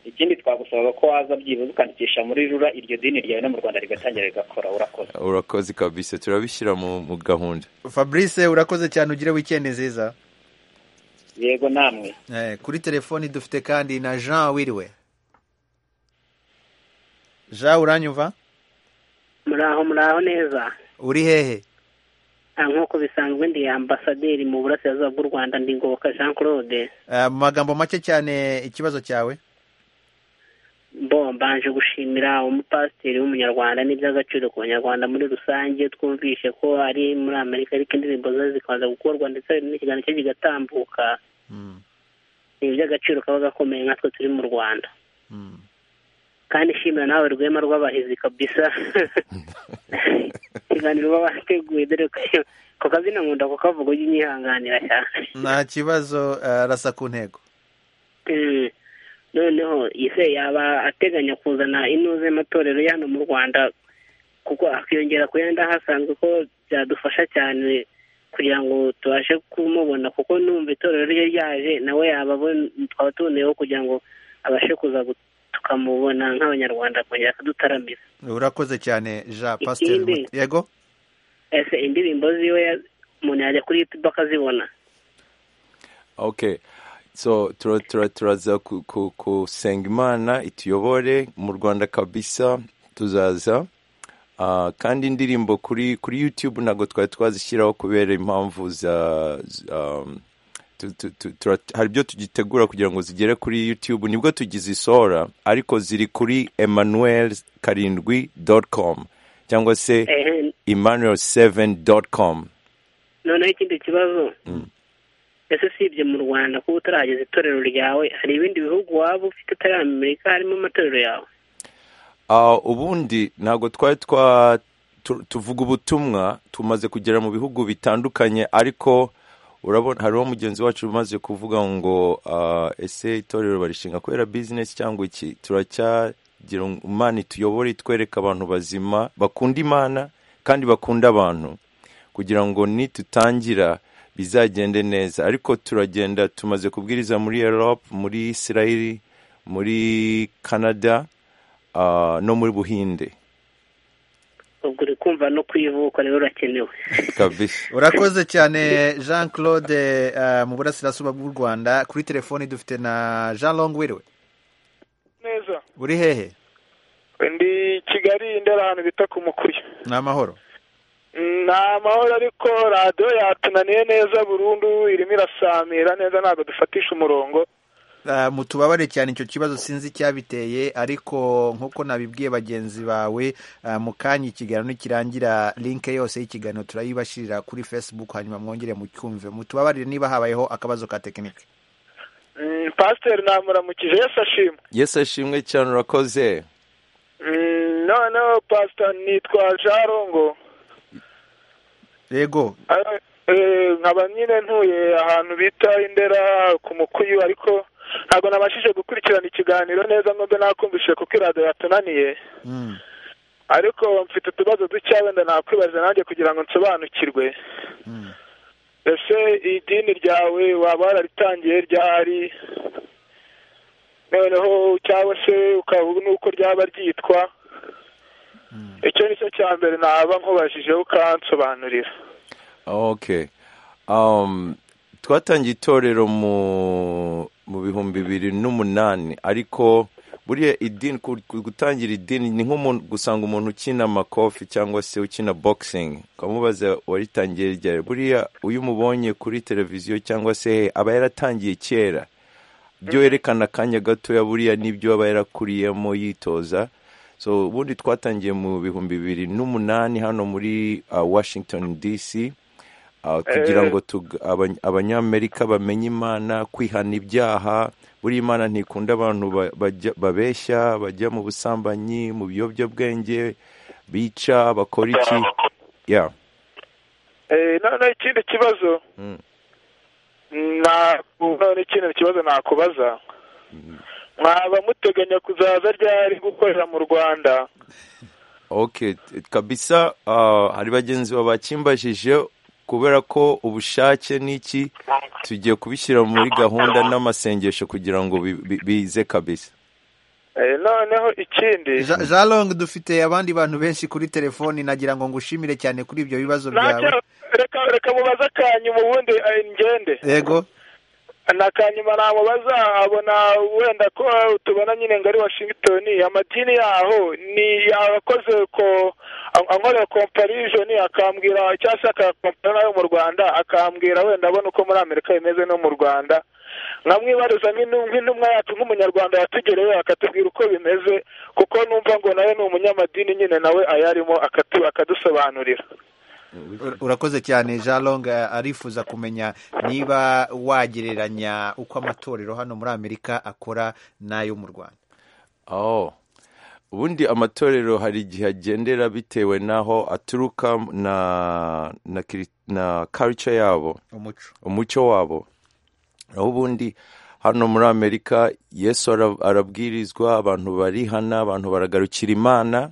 ikindi twagusaba ko waza byibuze ukandikisha muri rura iryo dini ryawe no mu rwanda rigatangira rigakora urakoze urakoze kabisa turabishyira mu, mu gahunda fabrice urakoze cyane ugire wikendi nziza yego namwe Eh, kuri telefoni dufite kandi na jean wiriwe jean uranyumva muraho muraho neza uri hehe Ah, nk'uko bisanzwe ndi ambasaderi mu burasirazuba bw'u rwanda ndi ngoboka jean claude Eh, mu magambo make cyane ikibazo cyawe bo mbanje gushimira umupasiteri w'umunyarwanda n'iby'agaciro ku banyarwanda muri rusange twumvishe ko ari muri amerika ariko indirimbo ze zikomeza gukorwa ndetse hari n'ikiganiro cye kigatambuka ni iby'agaciro kaba gakomeye nkatwe turi mu rwanda kandi shimira nawe rwema rw'abahizi kabisa ikiganiro baba bateguye dore ko ku kazina nkunda kukavuga ujye unyihanganira cyane nta kibazo eh, rasa ku ntego Mm. noneho ise yaba ateganya kuzana inuze y'amatorero ya hano mu rwanda kuko akiyongera ku yandi ahasanzwe ko byadufasha cyane kugira ngo tubashe kumubona kuko numva itorero rye ryaje nawe yaba abon- twaba tuboneyeho kugira ngo abashe kuza gu- tukamubona nk'abanyarwanda kongera akadutaramira urakoze cyane jean pasiteri Ikindi- Mut- yego ese indirimbo ziwe ya- umuntu yajya kuri youtube akazibona okay so tura- tura- turaza ku- ku- kusenga imana ituyobore mu rwanda kabisa tuzaza Ah, kandi indirimbo kuri kuri youtube ntabwo twari twazishyiraho kubera impamvu za z- um, tu- tu- tu- tura- hari ibyo tugitegura kugira ngo zigere kuri youtube nibwo tugizisohora ariko ziri kuri emmanuel karindwi dot com cyangwa se Ehe. emmanuel 7 dot com noneho ikindi kibazo Mm. ese si ibyo mu rwanda kuba utarageza itorero ryawe hari ibindi bihugu waba ufite utari amerika harimo amatorero yawe Ah, ubundi ntabwo twari twa tu- tuvuga ubutumwa tumaze kugera mu bihugu bitandukanye ariko urabona hariho mugenzi wacu umaze kuvuga ngo ah, ese itorero barishinga kubera bizinesi cyangwa iki turacyagira ngo imana ituyobore itwereke abantu bazima bakunda imana kandi bakunda abantu kugira ngo nitutangira bizagende neza ariko turagenda tumaze kubwiriza muri europe muri israel muri canada ah, no muri buhinde ubwo uri kumva no kwivuka rero urakenewe kabisa urakoze cyane jean claude eh, mu burasirazuba bw'u rwanda kuri telefoni dufite na jean long wiriwe neza uri hehe ndi kigali ndera ahantu bita ku mukuya ni amahoro Mm, ni amahoro ariko radiyo yatunaniye neza burundu irimo irasamira neza ntabwo dufatisha umurongo Ah, mutubabare cyane icyo kibazo sinzi icyabiteye ariko nk'uko nabibwiye bagenzi bawe ah, mu kanya ikiganiro nikirangira linke yose y'ikiganiro turayibashirira kuri facebook hanyuma mwongere mucyumve mutubabarire niba habayeho akabazo ka tekinike Mm, pasiteri namuramukije yesi ashimwe yesu ashimwe cyane urakoze Mm, noneho pasiteri nitwa jarongo yego Ah, eh, nkaba nyine ntuye ahantu bita indera ku mukuyu ariko ntabwo nabashije gukurikirana ikiganiro neza nubwo nakumvishije kuko iradiyo yatunaniye Mm. ariko mfite utubazo dukeya wenda nakwibaza nanjye kugira ngo nsobanukirwe ese idini ryawe waba wararitangiye ryari noneho cyangwa se ukavuga n'uko ryaba ryitwa icyo ni cyo cya mbere naba nkubajije ukansobanurira okay um, twatangiye itorero mu mu bihumbi bibiri n'umunani ariko buriya idini ku- ku- gutangira idini ni nk'umuntu gusanga umuntu ukina amakofi cyangwa se ukina boxing ukamubaza waritangiye ryari buriya uyu umubonye kuri televiziyo cyangwa se he aba yaratangiye kera ibyo werekana akanya gatoya buriya n'ibyo aba yarakuriyemo yitoza so ubundi twatangiye mu bihumbi bibiri n'umunani hano muri uh, washington dc uh, kugira Eh. ngo tug- abany- abanyamerika bamenye imana kwihana ibyaha buriya imana ntikunda abantu ba- bajya- babeshya bajya mu busambanyi mu biyobyabwenge bica bakora iki yeah. Eh, none ikindi kibazo Mm. na- none ikindi kibazo nakubaza mwaba muteganya kuzaza ryari gukorera mu rwanda okay t- kabisa uh, hari bagenzi bawe bakimbajije kubera ko ubushake n'iki tugiye kubishyira muri gahunda n'amasengesho kugira ngo bi- bi- bize kabisa Eh, noneho ikindi jalong dufite abandi bantu benshi kuri telefoni nagira ngo ngushimire cyane kuri ibyo bibazo byawe Ntacyo- reka reka mubaze akanyuma ubundi eh, ngende yego nakanyuma namubaza abona wenda ko tubona nyine ngari washington amadini yaho ni abakoze ko ankorera comparison akambwira cyangwa se akakompara nayo mu rwanda akambwira wenda abona uko muri amerika bimeze no mu rwanda nkamwibariza nk'inu- nk'intumwa yacu nk'umunyarwanda yatugerewe akatubwira uko bimeze kuko numva ngo nawe ni umunyamadini nyine nawe ayarimo akatu- akadusobanurira Ur- urakoze cyane jalong arifuza kumenya niba wagereranya uko amatorero hano muri amerika akora n'ayo mu rwanda oh. ubundi amatorero hari igihe agendera bitewe n'aho aturuka na na, kiri- na culture yabo Umuco. umuco wabo naho ubundi hano muri amerika yesu ara- arabwirizwa abantu barihana abantu baragarukira imana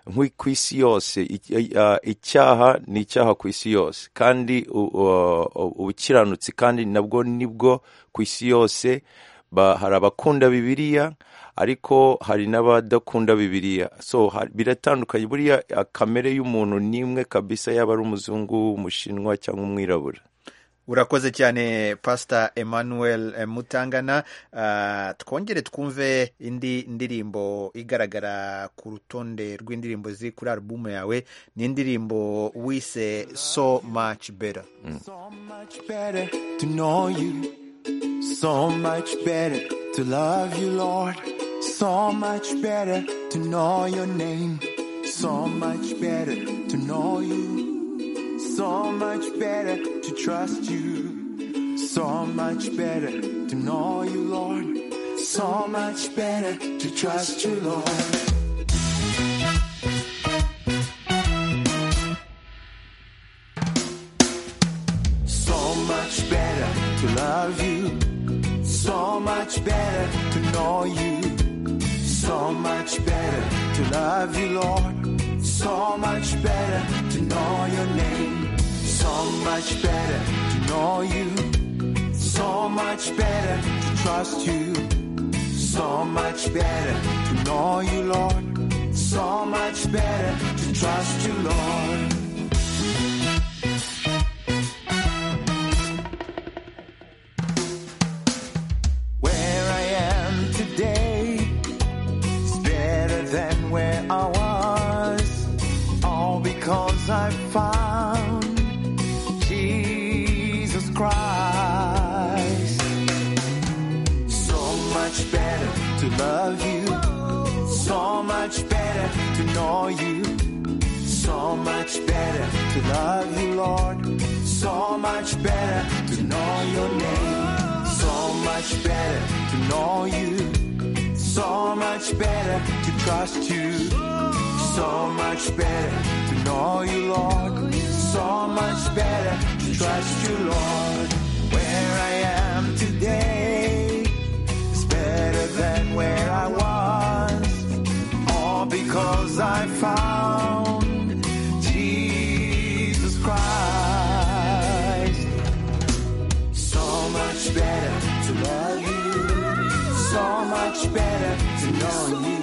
nk'u- ku isi yose I- i- ah, icyaha ni icyaha ku isi yose kandi u- u- u- ubukiranutsi kandi nabwo nibwo ku isi yose ba, hari abakunda bibiliya ariko hari n'abadakunda bibiliya so hari- biratandukanye buriya ah, kamere y'umuntu n'imwe kabisa yaba ari umuzungu umushinwa cyangwa umwirabura urakoze cyane pasita emmanuel eh, mutangana Ah, twongere twumve indi ndirimbo igaragara ku rutonde rw'indirimbo ziri kuri alubumu yawe ni indirimbo wise so much better much better to know you, so much better to love you, Lord, so much better to know your name, so much better to know you, so much better to trust you, so much better to know you, Lord, so much better to trust you, Lord. So much better to love you. So much better to know you. So much better to love you, Lord. So much better to know your name. So much better to know you. So much better to trust you. So much better to know you, Lord. So much better to trust you, Lord. Where I am today is better than where I was. All because I found Jesus Christ. So much better to love you. So much better to know you. So much better to love you, Lord. So much better to know your name. So much better to know you. So much better to trust you. So much better to know you, Lord. So much better to trust you, Lord. Where I am today is better than where I was. All because I found Jesus Christ. So much better to love you. So much better to know you.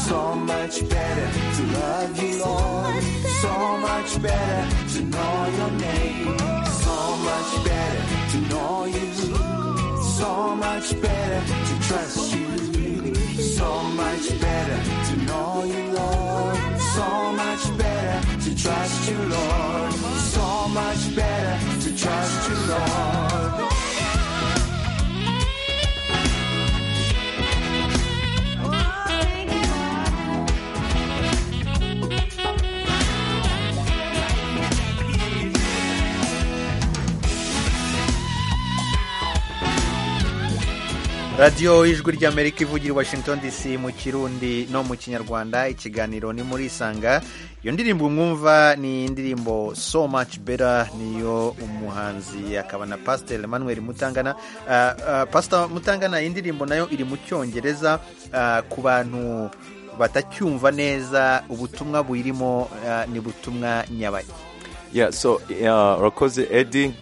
So much better to love you, Lord. So much better to know your name. So much better to know you. So much better to trust you. So trust you, Lord. So much better to trust you, Lord. radiyo ijwi ry'amerika ivugira i washington dc mu kirundi no mu kinyarwanda ikiganiro ni muri isanga iyo ndirimbo mwumva ni indirimbo so much better niyo umuhanzi akaba na pasiteri emmanuel mutangana uh, uh, pasiteri mutangana iyi ndirimbo nayo iri mu cyongereza ah, ku bantu batacyumva neza ubutumwa buyirimo ah, ni butumwa nyabaki yeah so uh, urakoze edi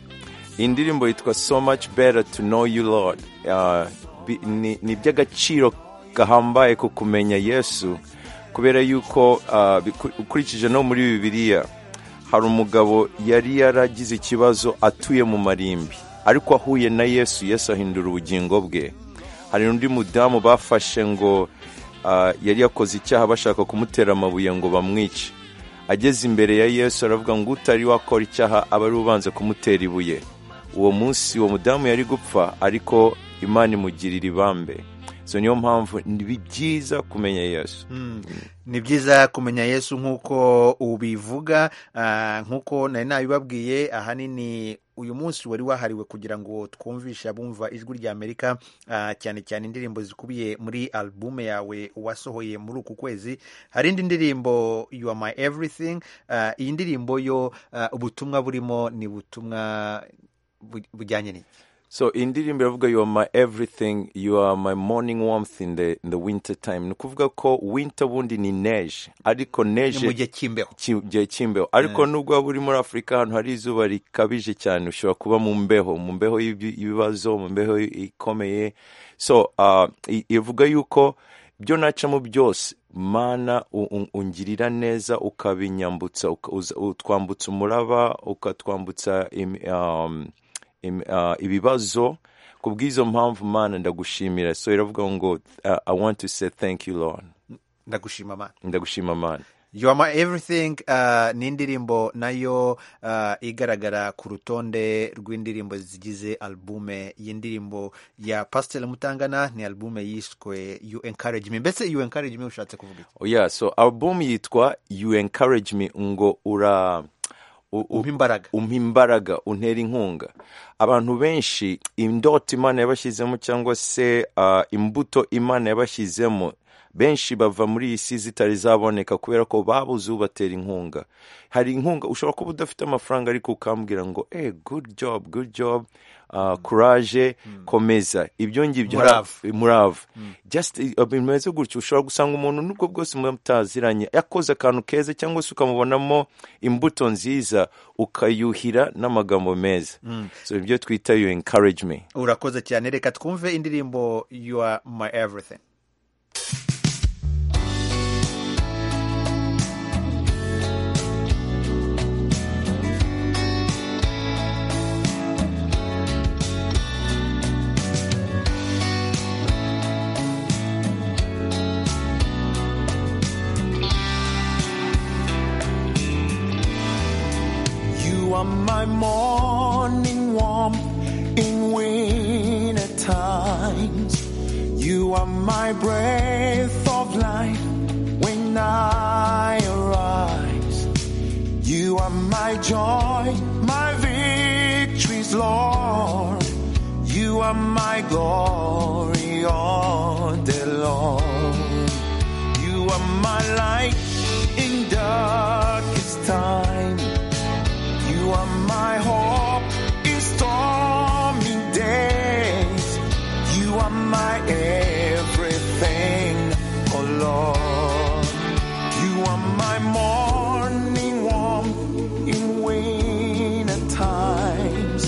iyi ndirimbo yitwa so much better to know you lord uh, bi- ni ni iby'agaciro gahambaye ku kumenya yesu kubera yuko uh, biku- ukurikije no muri bibiliya hari umugabo yari yaragize ikibazo atuye mu marimbi ariko ahuye na yesu yesu ahindura ubugingo bwe hari undi mudamu bafashe ngo ah, yari yakoze icyaha bashaka kumutera amabuye ngo bamwice ageze imbere ya yesu aravuga ngo utari wakora icyaha aba ari ubanza kumutera ibuye uwo munsi uwo mudamu yari gupfa ariko imana imugirira ibambe so niyo mpamvu ni byiza kumenya yesu Mm. ni byiza kumenya yesu nk'uko ubivuga ah, nk'uko nari nabibabwiye ahanini uyu munsi wari wahariwe kugira ngo twumvishe abumva ijwi rya amerika ah, cyane cyane indirimbo zikubiye muri albume yawe wasohoye muri uku kwezi hari indi ndirimbo you are my everything ah, iyi ndirimbo yo ah, ubutumwa burimo ni butumwa bu- bujyanye n'iki so iyi ndirimbo iravuga you are my everything you are my morning warmth in the, in the winter time ni ukuvuga ko winter bundi ni neje ariko neje Ni mu gihe cy'imbeho Ki- gihe cy'imbeho ariko nubwo waba uri muri afurika ahantu hari izuba rikabije cyane ushobora kuba mu mbeho mu mbeho y'ibi- y'ibibazo mu mbeho ikomeye so ah, i- ivuga yuko ibyo nacamo byose mana u- u- ungirira neza ukabinyambutsa uka- uza- utwambutsa umuraba ukatwambutsa im- um, im- ah, ibibazo ku bw'izo mpamvu mana ndagushimira so iravuga ngo ah, i want to say thank you lord ndagushima mana ndagushima mana You are my everything uh, ni indirimbo nayo uh, igaragara ku rutonde rw'indirimbo zigize albume iyi ndirimbo ya Pastor Mutangana ni albume yiswe You Encourage Me mbese You Encourage Me ushatse kuvuga iki Oh yeah, so album yitwa You Encourage Me ngo ura umpa imbaraga umpa imbaraga untera inkunga abantu benshi indoto imana yabashyizemo cyangwa se ah, imbuto imana yabashyizemo benshi bava muri iyi si zitari zaboneka kubera ko babuze ubatera inkunga hari inkunga ushobora kuba udafite amafaranga ariko ukambwira ngo eh good job good job ah, courage komeza ibyo ngibyo hari- Umurava. murava just eh, bimeze gutyo ushobora gusanga umuntu nubwo bwose mutaziranye yakoze akantu keza cyangwa se ukamubonamo imbuto nziza ukayuhira n'amagambo meza Mm. so ibyo twita you encourage me urakoze cyane reka twumve indirimbo You Are My Everything You are my morning warmth in winter times. You are my breath of life when I arise. You are my joy, my victories, Lord. You are my glory, all day long. You are my light in darkest time. You are my hope in stormy days. You are my everything, oh Lord. You are my morning warmth in winter times.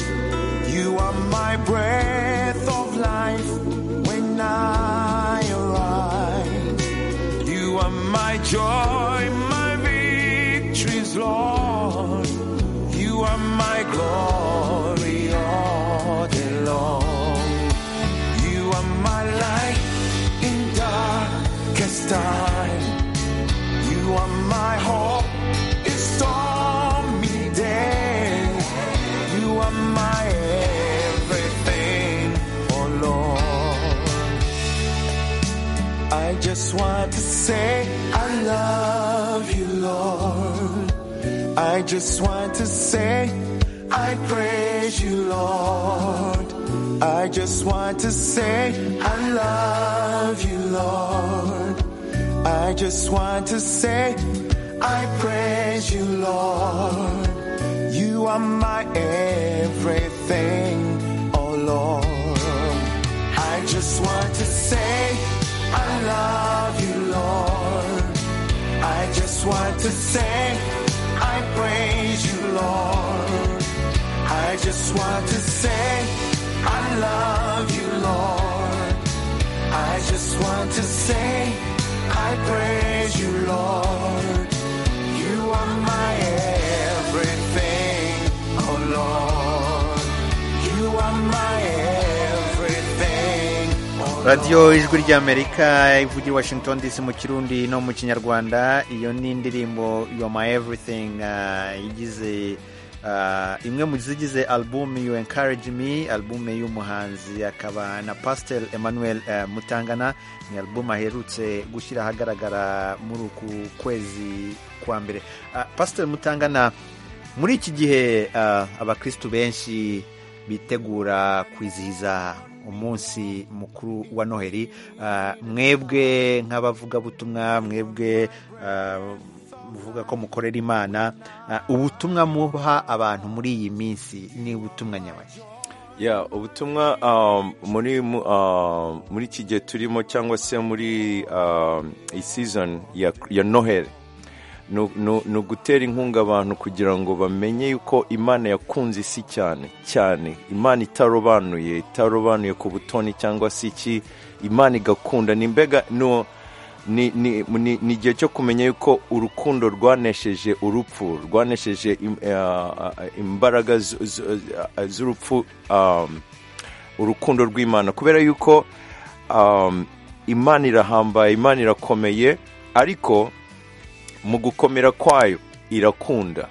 You are my breath of life when I arise. You are my joy, my victories, Lord. You are my glory all day long. You are my light in darkest time. You are my hope in storm. just want to say I love you, Lord. I just want to say I praise you, Lord. I just want to say I love you, Lord. I just want to say I praise you, Lord. You are my everything, oh Lord. I just want to say I love you, Lord. I just want to say I praise you, Lord. I just want to say I love you, Lord. I just want to say I praise you, Lord. You are my everything, oh Lord. You are my everything, oh radiyo ijwi ry'amerika ivugira i washington dc mu kirundi no mu kinyarwanda iyo ni indirimbo yo my everything ah, igize ah, imwe mu zigize album you encourage me album y'umuhanzi akaba na pastel emmanuel eh, mutangana ni album aherutse gushyira ahagaragara muri uku kwezi kwa mbere Ah, pastel mutangana muri iki gihe ah, abakristu benshi bitegura kwizihiza umunsi mukuru wa noheli Ah, mwebwe nk'abavugabutumwa mwebwe ah, muvuga ko mukorera imana ah, ubutumwa muha abantu muri iyi minsi ni ubutumwa nyabaki ya ubutumwa um, muri mu- um, muri iki gihe turimo cyangwa se muri um, iyi season ya, ya noheli ni ni- ni ugutera inkunga abantu kugira ngo bamenye yuko imana yakunze isi cyane cyane imana itarobanuye itarobanuye ku butoni cyangwa se iki imana igakunda ni mbega no ni ni- ni- ni igihe cyo kumenya yuko urukundo rwanesheje urupfu rwanesheje im- ah, ah, imbaraga zu- zu- ah, z'urupfu um, urukundo rw'imana kubera yuko um, imana irahambaye imana irakomeye ariko mu gukomera kwayo irakunda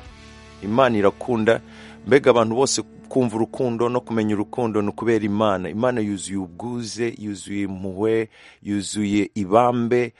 imana irakunda mbega abantu bose kumva urukundo no kumenya urukundo ni ukubera imana imana yuzuye ubwuze yuzuye impuhwe yuzuye ibambe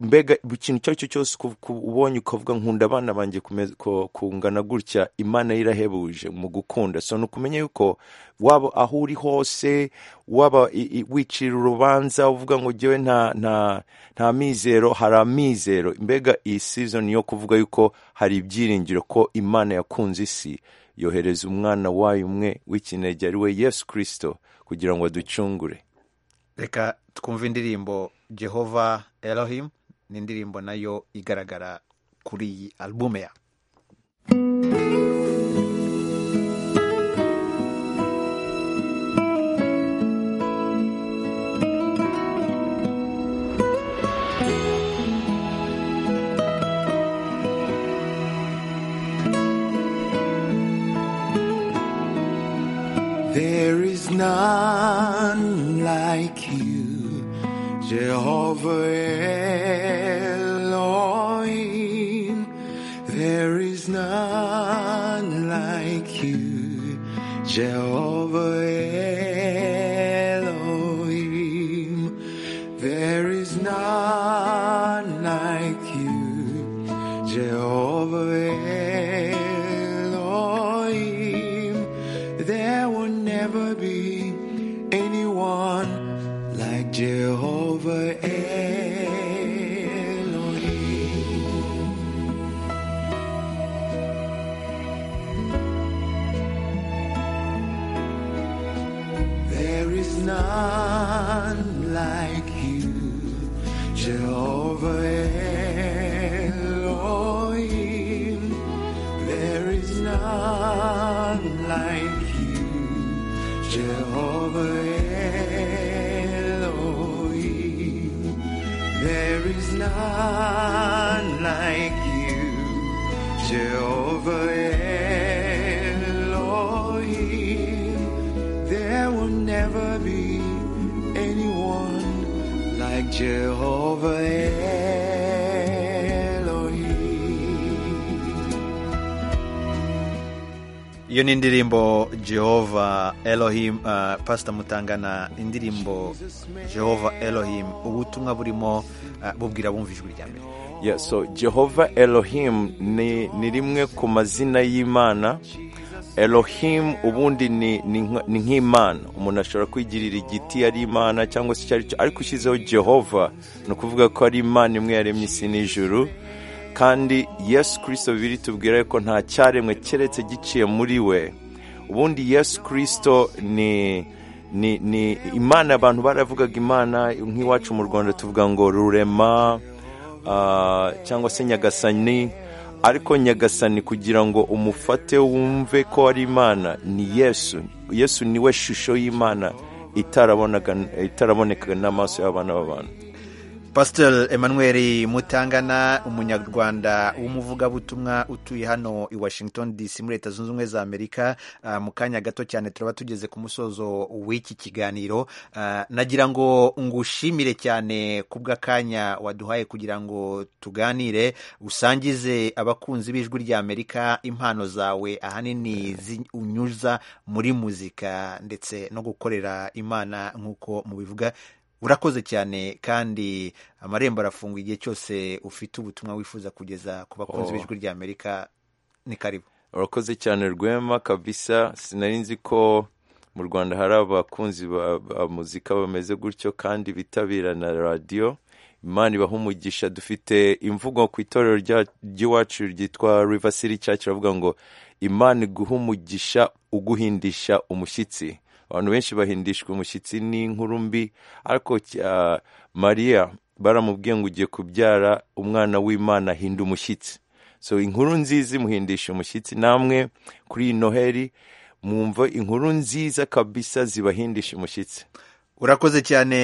mbega buri kintu icyo ari cyo cyose ku- ku- ubonye ukavuga nkunda abana banjye kumeza- ko- kungana gutya imana yo irahebuje mu gukunda so ni ukumenya yuko waba aho uri hose waba i- i- wicira urubanza uvuga ngo jyewe nta nta nta mizero hari amizero mbega iyi season yo kuvuga yuko hari ibyiringiro ko imana yakunze isi yohereza umwana wayo umwe w'ikinege ari we yesu kirisito kugira ngo aducungure reka twumve indirimbo jehova elohim ni indirimbo nayo igaragara kuri iyi albume ya There is none like you, Jehovah Elohim. There is none like you, Jehovah Elohim. There is none like you, Jehovah Elohim. There will never be anyone like Jehovah Elohim. There is none like you, Jehovah Elohim. There is none like you, Jehovah Elohim. There is none like you, Jehovah Elohim. There will never be anyone like Jehovah Elohim. iyo ni indirimbo jehova elohim uh, pasita mutangana indirimbo jehova elohim ubutumwa burimo uh, bubwira bumva ijwi rya mbere yeah, so jehova elohim ni, ni rimwe ku mazina y'imana elohim ubundi ni ni nka- ni nk'imana umuntu ashobora kwigirira igiti ari imana cyangwa se icyo ari cyo ariko ushyizeho jehova ni ukuvuga ko ari imana imwe yaremye isi n'ijuru kandi yesu kirisito bibiri tubwira ko nta cyaremwe keretse giciye muri we ubundi yesu kirisito ni ni ni imana abantu baravugaga imana nk'iwacu mu rwanda tuvuga ngo rurema ah, cyangwa se nyagasani ariko nyagasani kugira ngo umufate wumve ko ari imana ni yesu yesu niwe shusho y'imana itarabonaga itaraboneka n'amaso y'abana b'abantu pasiteri emmanuel mutangana umunyarwanda w'umuvugabutumwa utuye hano i washington dc muri leta zunze ubumwe za amerika Ah, mu kanya gato cyane turaba tugeze ku musozo w'iki kiganiro Ah, nagira ngo ngushimire cyane ku bw'akanya waduhaye kugira ngo tuganire usangize abakunzi b'ijwi rya amerika impano zawe ahanini zi- unyuza muri muzika ndetse no gukorera imana nk'uko mubivuga urakoze cyane kandi amarembo arafunga igihe cyose ufite ubutumwa wifuza kugeza ku bakunzi Oh. b'ijwi rya amerika ni karibu urakoze cyane rwema kabisa sinari nzi ko mu rwanda hari abakunzi ba, ba muzika bameze gutyo kandi bitabira na radiyo imana ibaha umugisha dufite imvugo ku itorero rya- ry'iwacu ryitwa river city church ravuga ngo imana iguha umugisha uguhindisha umushyitsi abantu benshi bahindishwa umushyitsi n'inkuru mbi ariko ah, mariya baramubwiye ngo ugiye kubyara umwana w'imana ahinda umushyitsi so inkuru nziza imuhindisha umushyitsi namwe kuri iyi noheli mwumva inkuru nziza kabisa zibahindisha umushyitsi urakoze cyane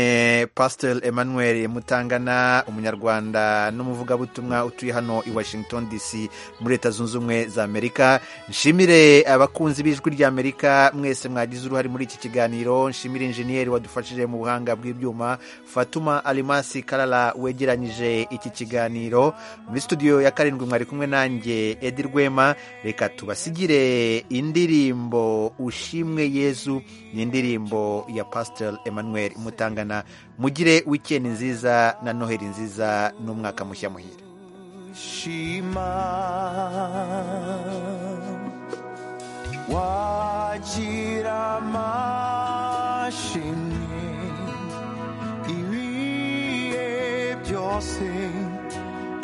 pasiteri emmanuel mutangana umunyarwanda n'umuvugabutumwa utuye hano i washington dc muri leta zunze ubumwe za amerika nshimire abakunzi b'ijwi rya amerika mwese mwagize uruhare muri iki kiganiro nshimire injeniyeri wadufashije mu buhanga bw'ibyuma fatuma alimasi karara wegeranyije iki kiganiro muri studio ya karindwi mwari kumwe nanjye edi rwema reka tubasigire indirimbo ushimwe yezu ni indirimbo ya pasiteri emmanuel mutangana mugire wikendi nziza na noheli nziza n'umwaka mushya muhire shima wagira amashimwe ibihe byose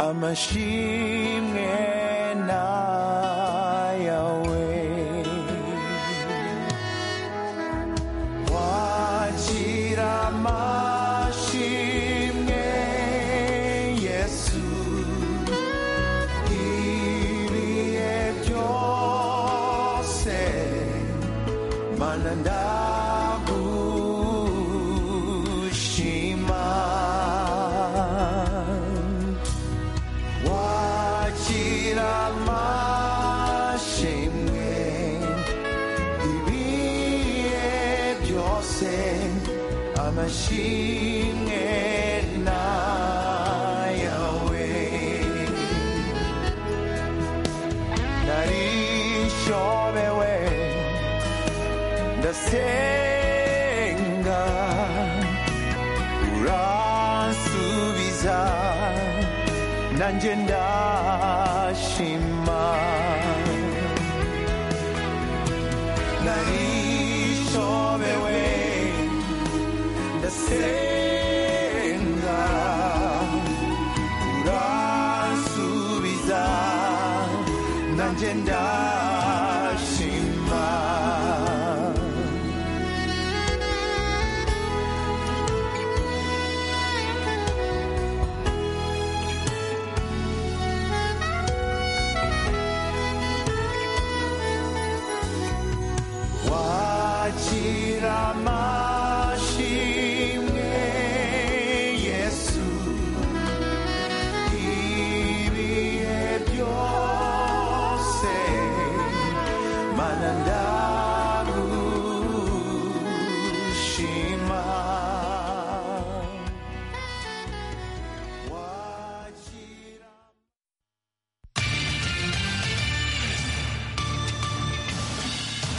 amashimwe nayawe wagira amashimwe yesu ibihe byose mana ndagushima wakira amashimwe ibihe byose amashimwe nayawe narishobewe ndasenga uransubiza nanjye ndashima narishobewe ndasenga uransubiza nanjye ndashima wakira amahoro